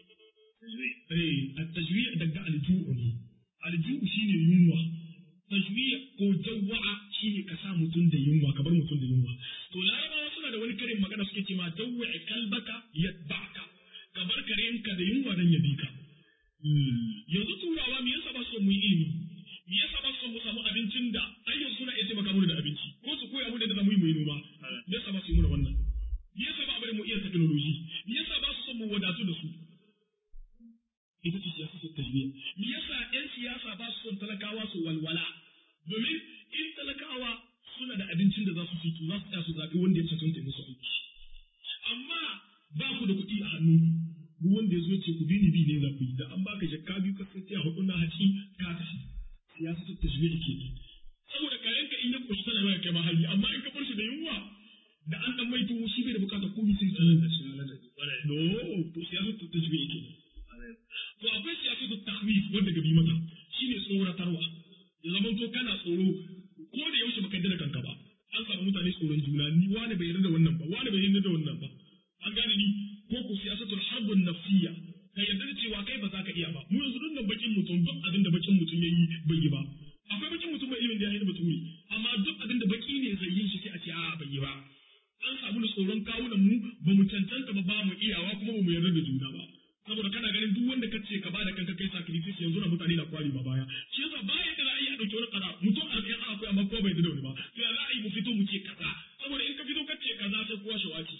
eh at-tajmiya daga alju'u ne alju'u shine yunwa tajmiya ko jawwa'a shine ka sa mutum da yunwa ka bar mutum da yunwa to larabawa suna da wani karin magana suke ce ma jawwa'i kalbaka yatba'ka ka bar karenka da yunwa dan ya bi ka yanzu turawa me yasa ba su mu yi ilimi me yasa ba su mu samu abincin da ai yanzu suna iya taimaka mu da abinci ko su koya mu da zamu yi mu yi noma me yasa ba su yi mu wannan me yasa ba bari mu iya technology me yasa ba su son mu wadatu da su ita ce siyasa ta tajmiya me yasa yan siyasa ba su son talakawa su walwala domin in talakawa suna da abincin da za su fito za su tsaya su zaɓi wanda ya cancanta musu aiki amma ba ku da kuɗi a hannunku duk wanda ya zo ce ku bi ni bi ne za ku yi da an baka jakka biyu ka sai a hudu na haci ka tafi siyasa ta tajmiya ke saboda kayan ka in ya koshi tana mai kai ma hali amma in ka bar shi da yunwa da an dan mai tuwo shi bai da bukatar komai sai tsanan da shi no to siyasa ta tajmiya ke to akwai siyasa ta tahwif wanda gabi mata shine tsoratarwa ya zama to kana tsoro ko da yaushe baka yarda da kanka ba an samu mutane tsoron juna ni wani bai yarda da wannan ba wani bai yarda da wannan ba an gane ni ko ku siyasatul harbun nafsiyya ka yarda da cewa kai ba za ka iya ba mu yanzu duk bakin mutum duk abin da bakin mutum yayi bai yi ba akwai bakin mutum mai ilimin da ya yi baturi amma duk abin da baki ne zai yi shi sai a ce a bai yi ba an samu da tsoron kawunan mu ba mu cancanta ba ba mu iyawa kuma ba mu yarda da juna ba saboda kana ganin duk wanda ka ce ka bada kanka kai sacrifice yanzu na mutane na kwari ba baya shi yasa baya da za a yi a dauki wani kaza mutum arba'in a akwai amma ko bai da wani ba to ya za a yi mu fito mu ce kaza saboda in ka fito ka ce kaza sai kowa shawaki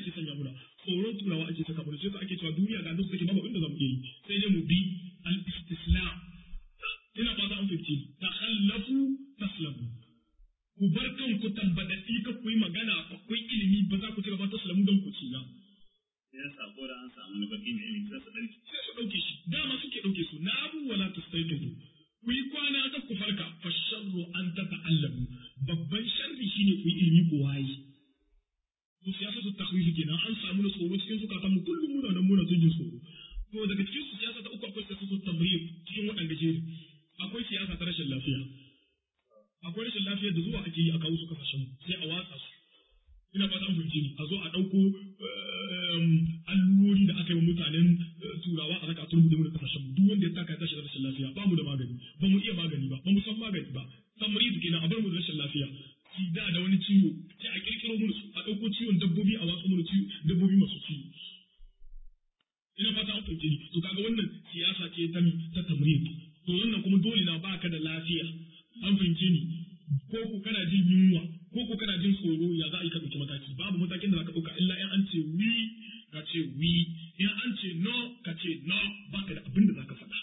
ake sanya muna tsoron turawa ake saka muna sai ake cewa duniya ga duk take babu inda zamu iya yi sai dai mu bi al-istislam ina fata an fahimci takhallafu taslamu ku bar kanku tambadaddi ka ku yi magana akwai ilimi ba za ku ci gaba taslamu don ku ci na ya sako da an samu baki mai ilimi sai su ɗauki sai su ɗauke shi dama suke ɗauke su na abu wala tastaiqizu ku yi kwana ta ku farka fa sharru an ta ta'allamu babban sharri shine ku yi ilimi ku waye to siyasa su takhwifi kenan an samu na tsoro cikin zukatan mu kullum muna nan muna jin tsoro to daga cikin su siyasa ta uku akwai siyasa su tamriyar cikin waɗanda jeri akwai siyasa ta rashin lafiya akwai rashin lafiya da zuwa ake yi a kawo su kasashen sai a watsa su ina fata an fahimci ni a zo a ɗauko allurori da aka yi wa mutanen turawa a raka turmu da mu da kasashen mu duk wanda ya taka ya tashi da rashin lafiya ba mu da magani ba mu iya magani ba ba mu san magani ba tamrid kenan a bar mu da rashin lafiya sida da wani ciwo sai a kirkiro mu su a ɗauko ciwon dabbobi a watsa mu da ciwo dabbobi masu ciwo ina fata an fahimci ni to kaga wannan siyasa ce ta ta tamrid to wannan kuma dole na baka da lafiya an fahimce ni ko ko kana jin yunwa ko ko kana jin tsoro ya za a yi ka ɗauki mataki babu matakin da za ka ɗauka illa in an ce wi ka ce wi in an ce no ka ce no baka da abin da za ka faɗa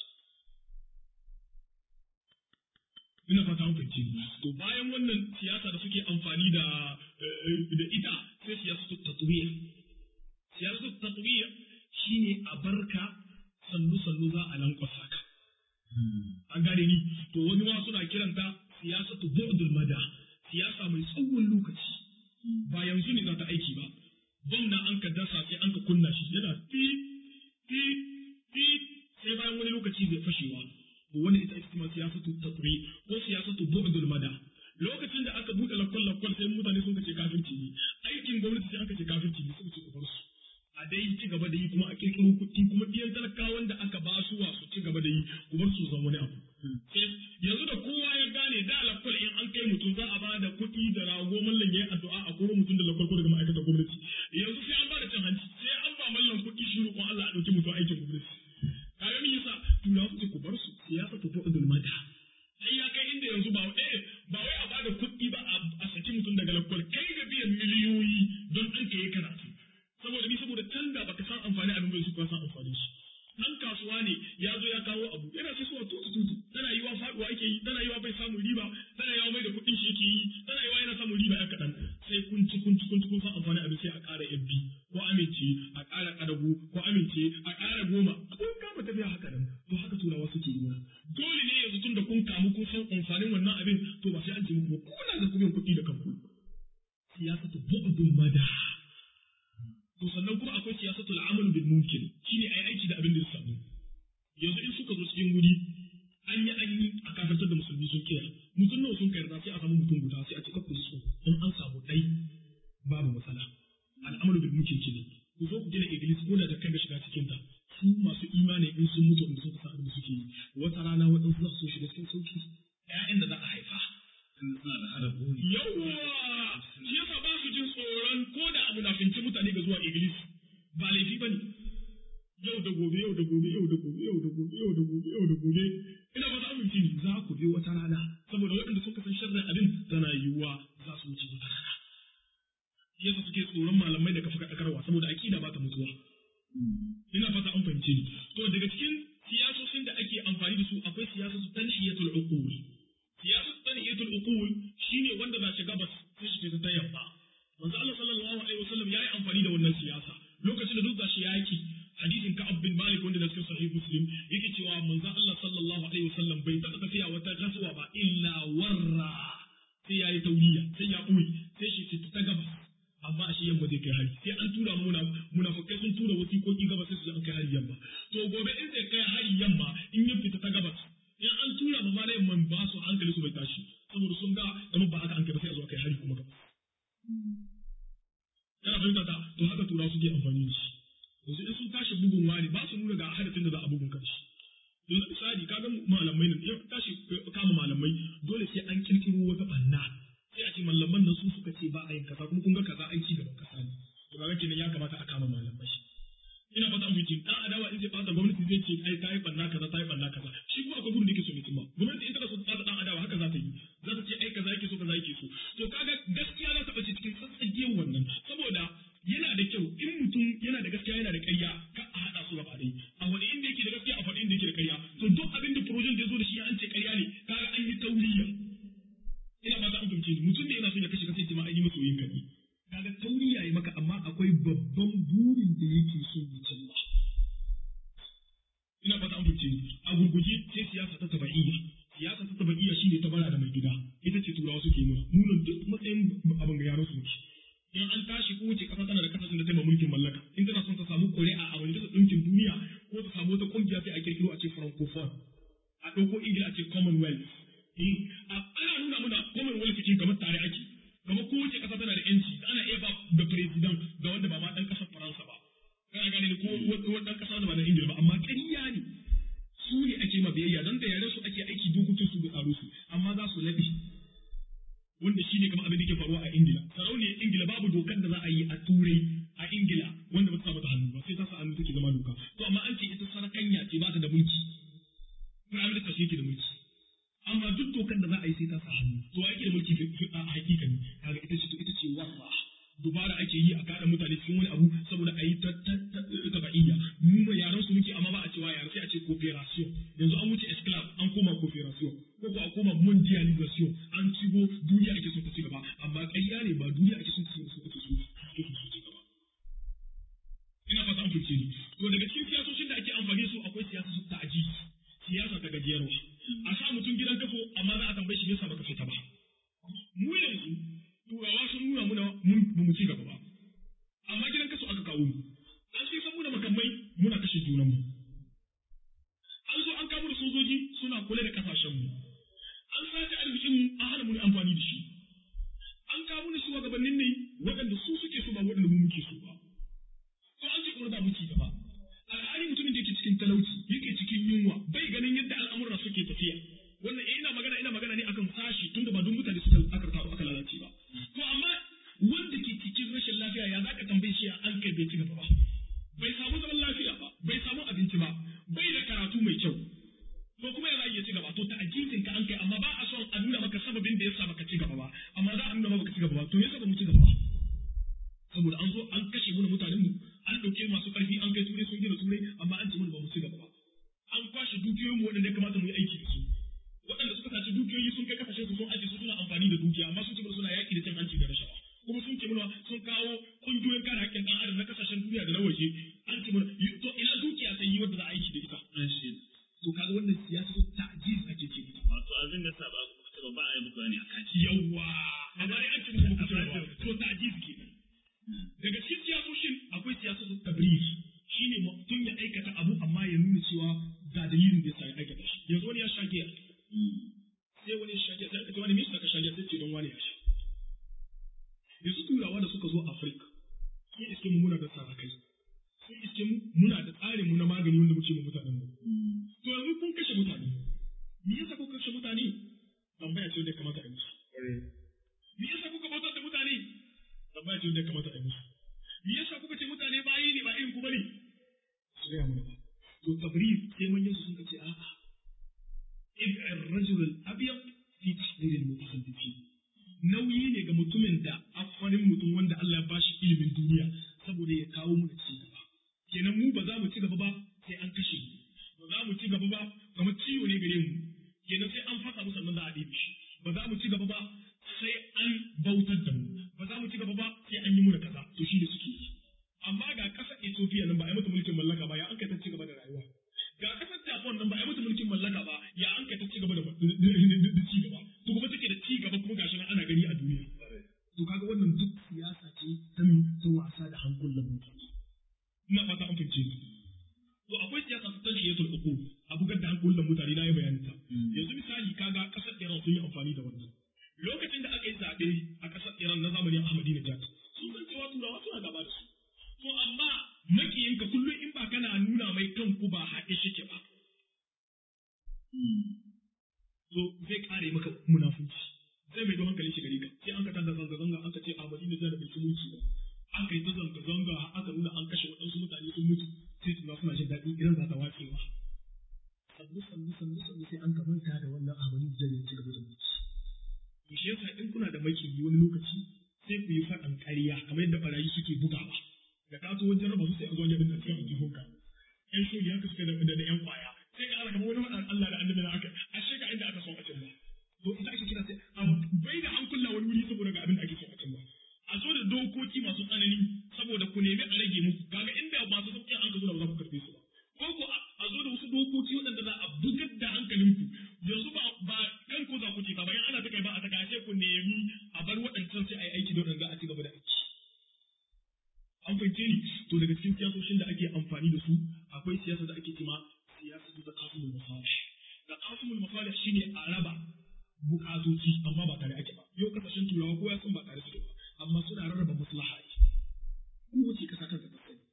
ina fata mun fahimci to bayan wannan siyasa da suke amfani da da ita sai siyasa ta tatwiya siyasa ta tatwiya shine a barka sannu sannu za a lankwasa ka an gane ni to wani ma suna kiranta siyasatu bu'dul mada siyasa mai tsawon lokaci ba yanzu ne za ta aiki ba bom na an ka dasa sai an ka kunna shi yana ti ti ti sai bayan wani lokaci zai fashewa to wani ita ita ma siyasatu tatwi ko siyasatu bu'dul mada lokacin da aka buɗe lakwal lakwal sai mutane sun kace kafirci ne aikin gwamnati sai an kace kafirci ne suka ce ku bar su a dai ci gaba da yi kuma a kirkiro kuɗi kuma ɗiyan talakawan da aka ba su wa su ci gaba da yi ku bar su zan wani abu yanzu da kowa ya gane da lakwal in an kai mutum za a ba da kuɗi da rago mallan ya yi addu'a a koro mutum da lakwal ko daga ma'aikatar gwamnati yanzu sai an ba da cin hanci sai an ba mallan kuɗi shi roƙon Allah a ɗauki mutum aikin gwamnati kaga me yasa turawa su ce ku bar su siyasa ta bu'udul mada sai ya kai inda yanzu ba eh ba wai a ba da kuɗi ba a saki mutum daga lakwal kai ga biyan miliyoyi don an kai karatu saboda ni saboda can da baka san amfani abin bai su ka san amfani shi dan kasuwa ne ya zo ya kawo abu yana sai suwa tutu tutu tana yiwa faduwa yake yi tana yiwa bai samun riba tana yiwa mai da kuɗin shi yake yi tana yiwa yana samun riba ya kaɗan sai kun ci kun ci kun ci kun san amfani abin sai a ƙara yabbi ko amince a ƙara ƙadago ko amince a ƙara goma kun kama tafiya haka nan to haka turawa suke yi mana dole ne yanzu tun da kun kamu kun san amfanin wannan abin to ba sai an ce muku ba kuna da kuɗin kuɗi da kanku siyasatu bu'dul mada to sannan kuma akwai siyasatul amal bil mumkin shine ai aiki da abin da ya samu yanzu in suka zo cikin wuri an yi an yi a kafirtar da musulmi sun kira mutum nawa sun kai sai a samu mutum guda sai a cika ku su in an samu dai babu matsala al'amalu bil mumkin ce ne ku zo ku gina iglis ko da kai ga shiga cikin ta su masu imani in sun mutu in suka san abin da suke yi wata rana waɗansu za su shiga cikin sauki ƴaƴan da za a haifa suna da hada buri yawwa shi yasa ba su jin tsoron ko da abu na finci mutane ga zuwa iblis ba laifi bane yau da gobe yau da gobe yau da gobe yau da gobe yau da gobe yau da gobe ina ba za mu ci za ku bi wata rana saboda waɗanda suka san sharrin abin tana yiwuwa za su wuce wata rana shi yasa suke tsoron malamai da kafa kaɗakarwa saboda aƙida ba ta mutuwa ina fata an fahimce ni to daga cikin siyasosin da ake amfani da su akwai siyasosin tanhiyatul uqul siyasar taniyatul uqul shine wanda za shi gabas sai shi ta yamma manzo Allah sallallahu alaihi wasallam yayi amfani da wannan siyasa lokacin da duk da shi yaki hadisin Ka'ab bin Malik wanda da cikin sahih Muslim yake cewa manzo Allah sallallahu alaihi wasallam bai taɓa tafiya wata gasuwa ba illa warra sai yayi tauriya sai ya ɓoye sai shi ta gabas amma a shi yamma zai kai hari sai an tura muna munafikai sun tura wasiƙoƙi gabas sai su an kai hari yamma to gobe in zai kai hari yamma in ya fita ta gabas in an tura ma malai man ba su hankali su bai tashi saboda sun ga kamar ba haka an kai ba sai a zo kai hari kuma gaba yana fahimta ta to haka tura suke amfani da shi yanzu in sun tashi bugun wani ba su nuna ga hadafin da za a bugun kanshi yanzu misali kaga malamai nan in tashi kama malamai dole sai an kirkiro wata banna sai a ce malaman nan su suka ce ba a yin kaza kuma kun ga kaza an ci gaban kasa ne to kaga kenan ya kamata a kama malamai ina fata an fice dan adawa in zai fata gwamnati zai ce ai tayi banna kaza tayi banna kaza shi kuma akwai gudun da yake so ne kuma gwamnati in tana so ta fata dan adawa haka za ta yi za ta ce ai kaza yake so kaza yake so to kaga gaskiya za ta bace cikin tsatsagiyar wannan saboda yana da yana da ƙarya ka a haɗa su gaba ɗaya a wani inda yake da gaskiya a faɗi inda yake da ƙarya to duk abin da projen da ya zo da shi an ce ƙarya ne kaga an yi tauriya ina ba ta an fahimce ni mutum da yana son ya kashe kasance ma an yi masa yin kaɗi kaga tauriya ya maka amma akwai babban burin da yake so ya cimma ina ba ta an fahimce ni a gurguje sai siyasa ta taba'iyya siyasa ta taba'iyya shine ta bara da mai gida ita ce turawa suke muna munan duk matsayin abin ga yaran su muke in an tashi ko wace kasa tana da kasashen da ta yi mulkin mallaka in tana son ta samu ƙuri'a a wani ɗinkin duniya ko ta samu wata ƙungiya sai a kirkiro a ce francophone a ɗauko ingila a ce commonwealth ana nuna muna commonwealth cikin kamar tare ake kamar kowace ƙasa tana da yanci ana iya ba da president ga wanda ba ma ɗan ƙasar faransa ba kana gane ko wani ɗan ƙasa da ba na ingila ba amma ƙarya ne su ne ake ma biyayya don da yare su ake aiki dokokin su da tsaro su amma za su laɓe wanda shi ne kamar abin da ke faruwa a ingila sarauniyar ingila babu dokar da za a yi a turai a ingila wanda ba ta sa mata hannu ba sai ta sa hannu take zama doka to amma an ce ita sarakanya ce ba ta da mulki prime minister shi yake da mulki amma duk dokar da za a yi sai ta sa hannu to a yake da mulki a hakika ne kaga ita ce to ita ce wasa dubara ake yi a kada mutane cikin wani abu saboda a yi ta ba'iyya mu ma yaran su muke amma ba a cewa yaran sai a ce cooperation yanzu an wuce esclave an koma cooperation ko ko a koma mondialization an cigo duniya ake so ta ci gaba amma ƙarya ne ba duniya ake so ta ci gaba ina fata an fice ni to daga cikin siyasoshin da ake amfani su akwai siyasa su ta'aji siyasa ta gajiyarwa a sa mutum gidan kafo amma za a tambaye shi yasa baka fita ba mu yanzu turawa sun nuna muna mun ba mu ci gaba ba amma gidan kaso aka kawo mu an sai san muna makamai muna kashe junan mu an zo an kawo da sojoji suna kula da kasashen mu an sace arzikin mu an hana mu amfani da shi an kawo da shugabannin ne waɗanda su suke so ba waɗanda mu muke so ba to an ce kuma ba mu ci gaba alhali mutumin da yake cikin talauci yake cikin yunwa bai ganin yadda al'amuran suke tafiya wannan ina magana ina magana ne akan sashi tunda ba duk mutane suka aka taru aka lalace ba to amma wanda ke cikin rashin lafiya ya zaka tambaye shi an kai bai ci gaba ba bai samu zaman lafiya ba bai samu abinci ba bai da karatu mai kyau to kuma ya iya ci gaba to ta ajizin ka an kai amma ba a son a nuna maka sababin da yasa baka ci gaba ba amma za a nuna maka ci gaba ba to me yasa ba mu ci gaba ba saboda an zo an kashe mu mutanen mu an dauke masu karfi an kai turai sun gina turai amma an ce mu ba mu ci gaba ba an kwashe dukiyoyin mu waɗanda ya kamata mu yi aiki da su waɗanda suka saci dukiyoyi sun kai kasashen su sun aje su suna amfani da dukiya amma sun ce suna yaƙi da cin hanci da rashawa kuma sun ce mana sun kawo ƙungiyoyin kare haƙƙin ɗan adam na kasashen duniya da na waje an ce mana to ina dukiya sai yi wanda za a aiki da ita to kaga wannan siyasa ta'jiz ake ce wato abin da sa ba ku ba a yi muku bayani akan shi yawa amma dai an ce muku ku ba to ta'jiz kenan daga cikin siyasoshin akwai siyasar tabrif shine mutum ya aikata abu amma ya nuna cewa ga dalilin da yasa ya aikata shi yanzu wani ya sha giya sai wani ya sha giya sai aka ce wani me yasa ka sha giya sai ce don wani ya sha yanzu turawa da suka zo Afirka sun iske mu muna da sarakai sun iske mu muna da tsarin mu na magani wanda muke mu mutanen mu to yanzu kun kashe mutane me yasa kuka kashe mutane tambaya ce wanda ya kamata a yi musu me yasa kuka bautar da mutane tambaya ce wanda ya kamata a yi musu me yasa kuka ce mutane bayi ne ba irin ku bane su gaya mana ba to tabrif sai manyan su sun ce a'a ibn ar-rajul al-abyad fi tahdir al-mutahaddithin nauyi ne ga mutumin da afarin mutum wanda Allah ya bashi ilimin duniya saboda ya kawo mu da ci gaba kenan mu ba za mu ci gaba ba sai an kashe mu ba za mu ci gaba ba kamar ciwo ne gare mu kenan sai an fasa mu sannan za a ɗebe shi ba za mu ci gaba ba sai an bautar da mu ba za mu ci gaba ba sai an yi mu da kaza to shi da suke yi amma ga ƙasar Ethiopia nan ba a yi mata mulkin mallaka ba ya an kai ta ci gaba da rayuwa ga ƙasar Japan nan ba a yi mata mulkin mallaka ba ya an kai ta ci gaba da ci gaba to kuma take da ci gaba kuma gashi nan ana gani a duniya to kaga wannan duk siyasa ce ta ta wasa da hankulan mutane ina fata an fahimce ni to akwai siyasa ta tashiyatul uqul a bugar da hankulan mutane na yi bayanin ta yanzu misali kaga ƙasar Iran sun yi amfani da wannan lokacin da aka yi zaɓe a ƙasar Iran na zamanin Ahmadinejad sun san cewa turawa suna gaba da su to amma makiyinka kullum in ba kana nuna mai kanku ba haɗe shike ba to zai kare maka munafunci zai mai don hankali shi gari ka sai an ka tada zanga zanga an ka ce Ahmadinejad da bai ci mulki ba an ka yi ta zanga zanga aka nuna an kashe waɗansu mutane sun mutu sai tuna suna jin daɗi idan za ta wace ba sannu sannu sannu sannu sai an ka manta da wannan Ahmadinejad ya ci gaba da mulki to shi yasa in kuna da makiyi wani lokaci sai ku yi faɗan ƙarya kamar yadda barayi suke bugawa da ka zo wajen raba su sai a zo wajen da cikin aljihunka yan shoyi haka suka da da yan kwaya sai ka alaka wani wadan Allah da annabi na aka a sheka inda aka son a cin ba to ita ake kira sai a bai da an kulla wani wuri saboda ga abin da ake son a cin ba a zo da dokoki masu tsanani saboda ku nemi a rage muku kaga inda masu sauƙin an ka zo da ba za ku karɓe su ba ko ko a zo da wasu dokoki waɗanda za a bugar da hankalinku yanzu ba ba kan ko za ku ce ba bayan ana ta kai ba a ta kashe ku nemi a bar waɗancan sai a yi aiki da waɗanda a ci gaba da aiki an fahimce ni to daga cikin siyasoshin da ake amfani da su akwai siyasa da ake cema siyasa ta kasumul masalih da kasumul masalih shine a raba bukatoci amma ba tare ake ba yau kasashen turawa ko ya san ba tare suke ba amma suna rarraba maslaha ne kowace kasa kanta ta sani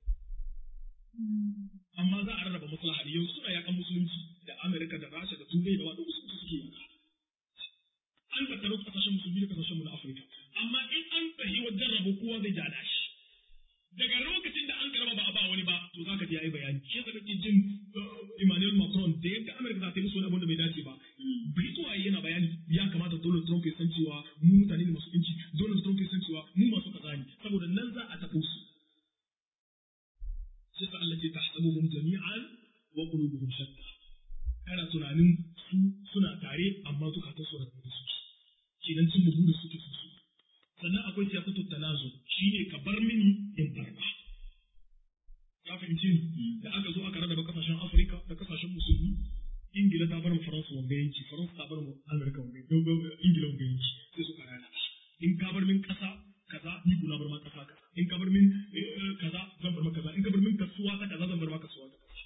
amma za a rarraba maslaha ne yanzu suna yakan musulunci da Amerika da Rasha da Turai da wadda su suke yaka an tattaro kasashen musulmi da kasashen mu na Afirka amma in an tsaye wajen rabo kowa zai ja shi daga lokacin da an karba ba a ba wani ba to zaka ji yayi bayani shi yasa kake jin Emmanuel Macron da yadda Amerika za ta yi musu wani abin da bai dace ba Britowa yana bayani ya kamata Donald Trump ya san cewa mu mutane ne masu inci Donald Trump ya san cewa mu masu kaza ne saboda nan za a taɓo su sai sa Allah ce tahsabuhum jami'an wa qulubuhum shatta kana tunanin su suna tare amma zukatan su rabu da su kenan cin bugu da suke su sannan akwai siyasatu tanazu shine ka bar mini in barba ka fahimci da aka zo aka rarraba kasashen Afirka da kasashen musulmi Ingila ta bar mu Faransa wanga yanki Faransa ta bar mu Amurka wanga Ingila wanga yanki sai suka rana in ka bar min kasa kaza ni kuna bar ma kasa kaza in ka bar min kaza zan bar ma kaza in ka bar min kasuwa ta kaza zan bar ma kasuwa ta kaza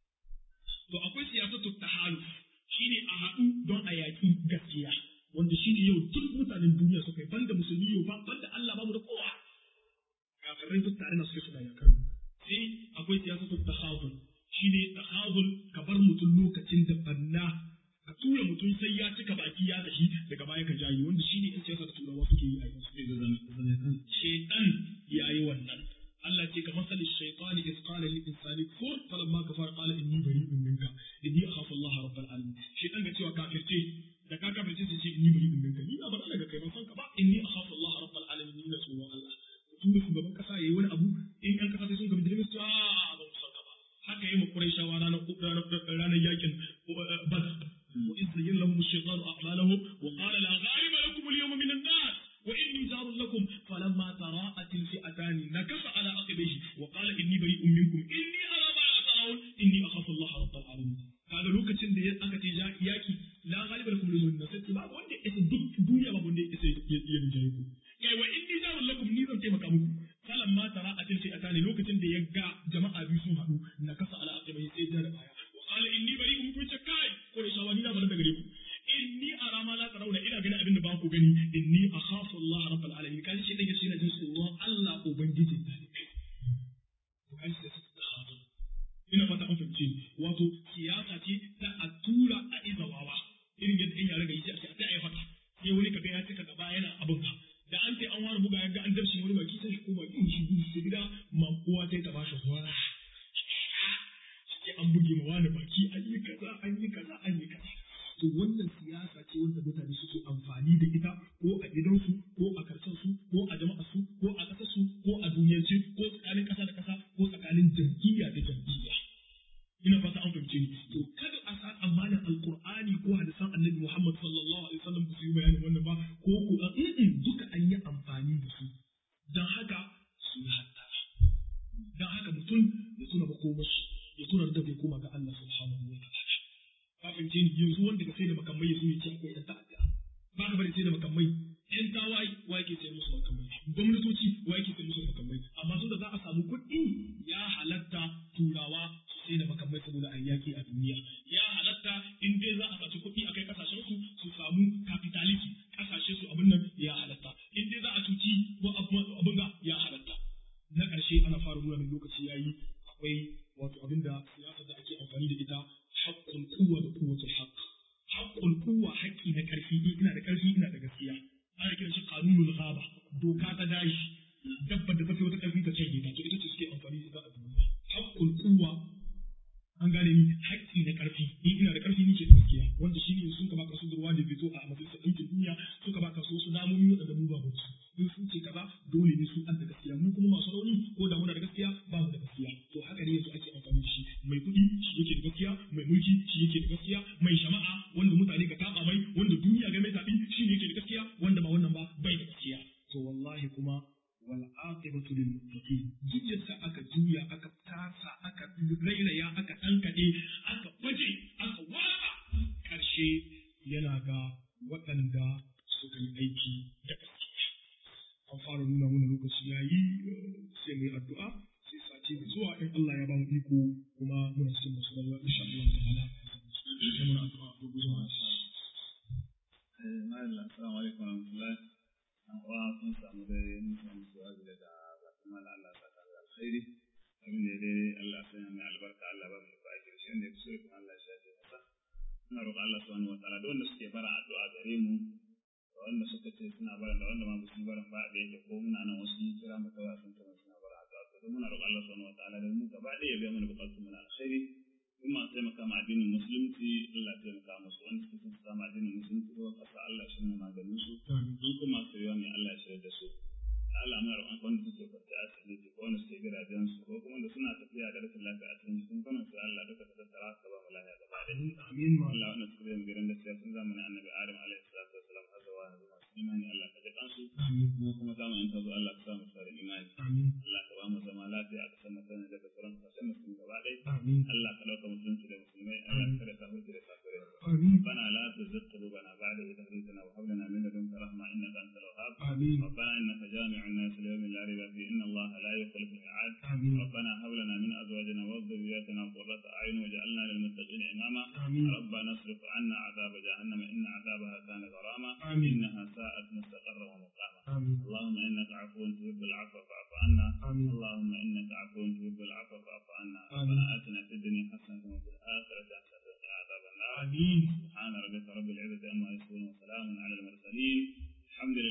to akwai siyasatu tahaluf shine a haɗu don a yaƙi gaskiya wanda shine yau duk mutanen duniya suka yi banda musulmi yau ba banda Allah babu da kowa kafirai duk tare na suke suna yakar sai akwai siyasatu tahazul shine tahazul ka bar mutum lokacin da banna ka tura mutum sai ya cika baki ya tafi daga baya ka jayi wanda shine in siyasa da turawa suke yi a yanzu shaitan yayi wannan Allah ce ka masali shaitani iz qala lil insani kfur falamma kafara qala inni bari'un minka inni akhafu Allah rabbal alamin shaitan ga cewa kafirce da ka kafirce sai ce inni bari'un minka ni ba bana daga kai ban san ka ba inni akhafu Allah rabbal alamin ni na tsoron Allah tun da shugaban kasa yayi wani abu in kan kasa sai sun ga bidirin su a ba mu san ka ba haka yayi mu Qurayshawa ranar ranar yakin Badr وإذ زين لهم الشيطان أعمالهم وقال لا غالب لكم اليوم من الناس وإني جار لكم فلما تراءت الفئتان نكص على عقبيه وقال إني بريء منكم إني أرى ما لا ترون إني أخاف الله رب العالمين kaga lokacin da aka ce yaki la galiba lakum lil nasati ba wanda isa duk duniya ba wanda isa ya rinjaye ku kai wa inni jarul lakum ni zan taimaka muku falan ma tara atil fi atani lokacin da ya ga jama'a biyu sun haɗu na kasa ala aqibai sai da baya wa qala inni bari'un minkum kai ko da shawani na bar da gare ku inni ara ma la tarawna ina ganin abin da ba ku gani inni akhafu Allah rabbul alamin kaji shi dan yace na jin tsoron Allah ubangijin talibai to kaji sai su tahadu ina fata an fahimce wato siyasa ce ta a tura a izawawa irin yadda in yare ga yi a ce a ta fata sai wani kaga ya cika gaba yana abin ka da an ce an wani buga ya ga an darshi wani baki sai shi ko baki shi gudu su gida ma kowa sai ta bashi hora sai an buge ma wani baki an yi kaza an yi kaza an yi kaza to wannan siyasa ce wanda mutane suke amfani da ita ko a gidansu ko a karsansu ko a jama'arsu ko a ƙasarsu ko a duniyarci ko tsakanin ƙasa da ƙasa ko tsakanin jam'iyya da jam'iyya ina fata an fahimce ni to kada a sa amanar alqur'ani ko hadisan annabi Muhammad sallallahu alaihi wasallam su yi bayanin wannan ba ko ko a duka an yi amfani da su dan haka su yi hatta dan haka mutum ya tuna makomashi ya tuna da bai koma ga Allah subhanahu wa ta'ala ka fahimce ni yanzu wanda ka sai da makamai ya zo ya ce akwai ɗan ta'adda ba ka bari sai da makamai ƴan tawaye wa yake sai musu makamai gwamnatoci wa yake sai musu makamai amma tun da za a samu kuɗi ya halatta turawa su sai da makamai saboda a yaƙi a duniya ya halatta in dai za a saci kuɗi a kai ƙasashen su su samu capitalism ƙasashe su abin nan ya halatta in dai za a cuci abin ga ya halatta na ƙarshe ana fara nuna min lokaci yayi akwai wato abin da siyasar da ake amfani da ita haƙƙul kuwa da kuwatul haqq haƙƙul kuwa haƙƙi na ƙarfi ina da ƙarfi ina da gaskiya ana kiran shi qanunul ghaba doka ta dashi dabba da tafi wata ƙarfi ta canje ta to ita ce suke amfani da ita a duniya haƙƙul kuwa an gane ni haƙƙi na ƙarfi ni ina da ƙarfi nike da gaskiya wanda shi ne sun ka baka su durwa da fito a majalisar ɗinkin duniya suka baka su wasu damomi waɗanda mu ba su in sun ce kaza dole ne su an da gaskiya mu kuma masu rauni ko da muna da gaskiya ba duk yadda aka juya aka tasa aka rairaya aka ɗankaɗe aka baje aka watsa ƙarshe yana ga waɗanda suka yi aiki da gaske an fara nuna mana lokaci ya yi sai mu yi addu'a sai sati mai zuwa in Allah ya ba mu iko kuma muna cikin masu rayuwa insha Allah ta'ala sai muna addu'a ko zuwa Assalamu alaikum warahmatullahi an uwa sun samu dai mun samu su'azi daga bakin mala Allah ta ta da alkhairi abin da dai Allah ya sanya mai albarka Allah ba mu da aiki shi ne so kuma Allah ya shafe masa ina roƙon Allah subhanahu wataala da wanda suke bara addu'a gare mu da wanda suka ce suna bara da wanda ma ba su bara ba da yake ko muna nan wasu mun kira mu kawai sun tana suna bara addu'a to muna roƙon Allah subhanahu wataala da mu gaba ɗaya ya biya mana bukatun mu na alkhairi in ma taimaka ma addinin musulunci Allah ya taimaka musu wanda suke son su samu addinin musulunci ko kasa Allah shi ne maganin su in kuma su yi mai Allah ya shirya da su Allah muna roƙon wanda suke kwarta a asibiti ko wanda suke gidajen su ko kuma da suna tafiya da rashin lafiya a cikin jikin kwanan su Allah duka ta tattara ka ba mu lafiya gaba da amin ma Allah wanda suka zai gidan gaskiya sun zamanin annabi Adam alaihi salatu wasalam har zuwa yanzu masu imani Allah ka ji kansu mu kuma zamanin ta zo Allah ka sa mu tsare imani amin Allah ka ba mu zama lafiya a kasar masana daga sauran kasashen musulmi gaba ɗaya amin Allah ka ɗauka musulunci da musulmai Allah ka kada ka hulki da kafirai amin ربنا لا تزغ قلوبنا بعد إذ هديتنا وهب لنا من لدنك رحمة إنك أنت الوهاب amin ربنا إنك جامع الناس ليوم لا ريب فيه إن الله لا يخلف الميعاد amin ربنا هب لنا من أزواجنا وذرياتنا قرة أعين واجعلنا للمتقين إماما amin ربنا اصرف عنا عذاب جهنم إن عذابها كان غراما آمين. إنها ساءت مستقرا ومقاما amin اللهم إنك عفو تحب العفو فاعف عنا آمين. اللهم إنك عفو تحب العفو فاعف عنا آمين. ربنا آتنا في الدنيا حسنة وفي الآخرة حسنة وقنا عذاب النار amin سبحان ربك رب العزة عما يصفون وسلام على المرسلين الحمد لله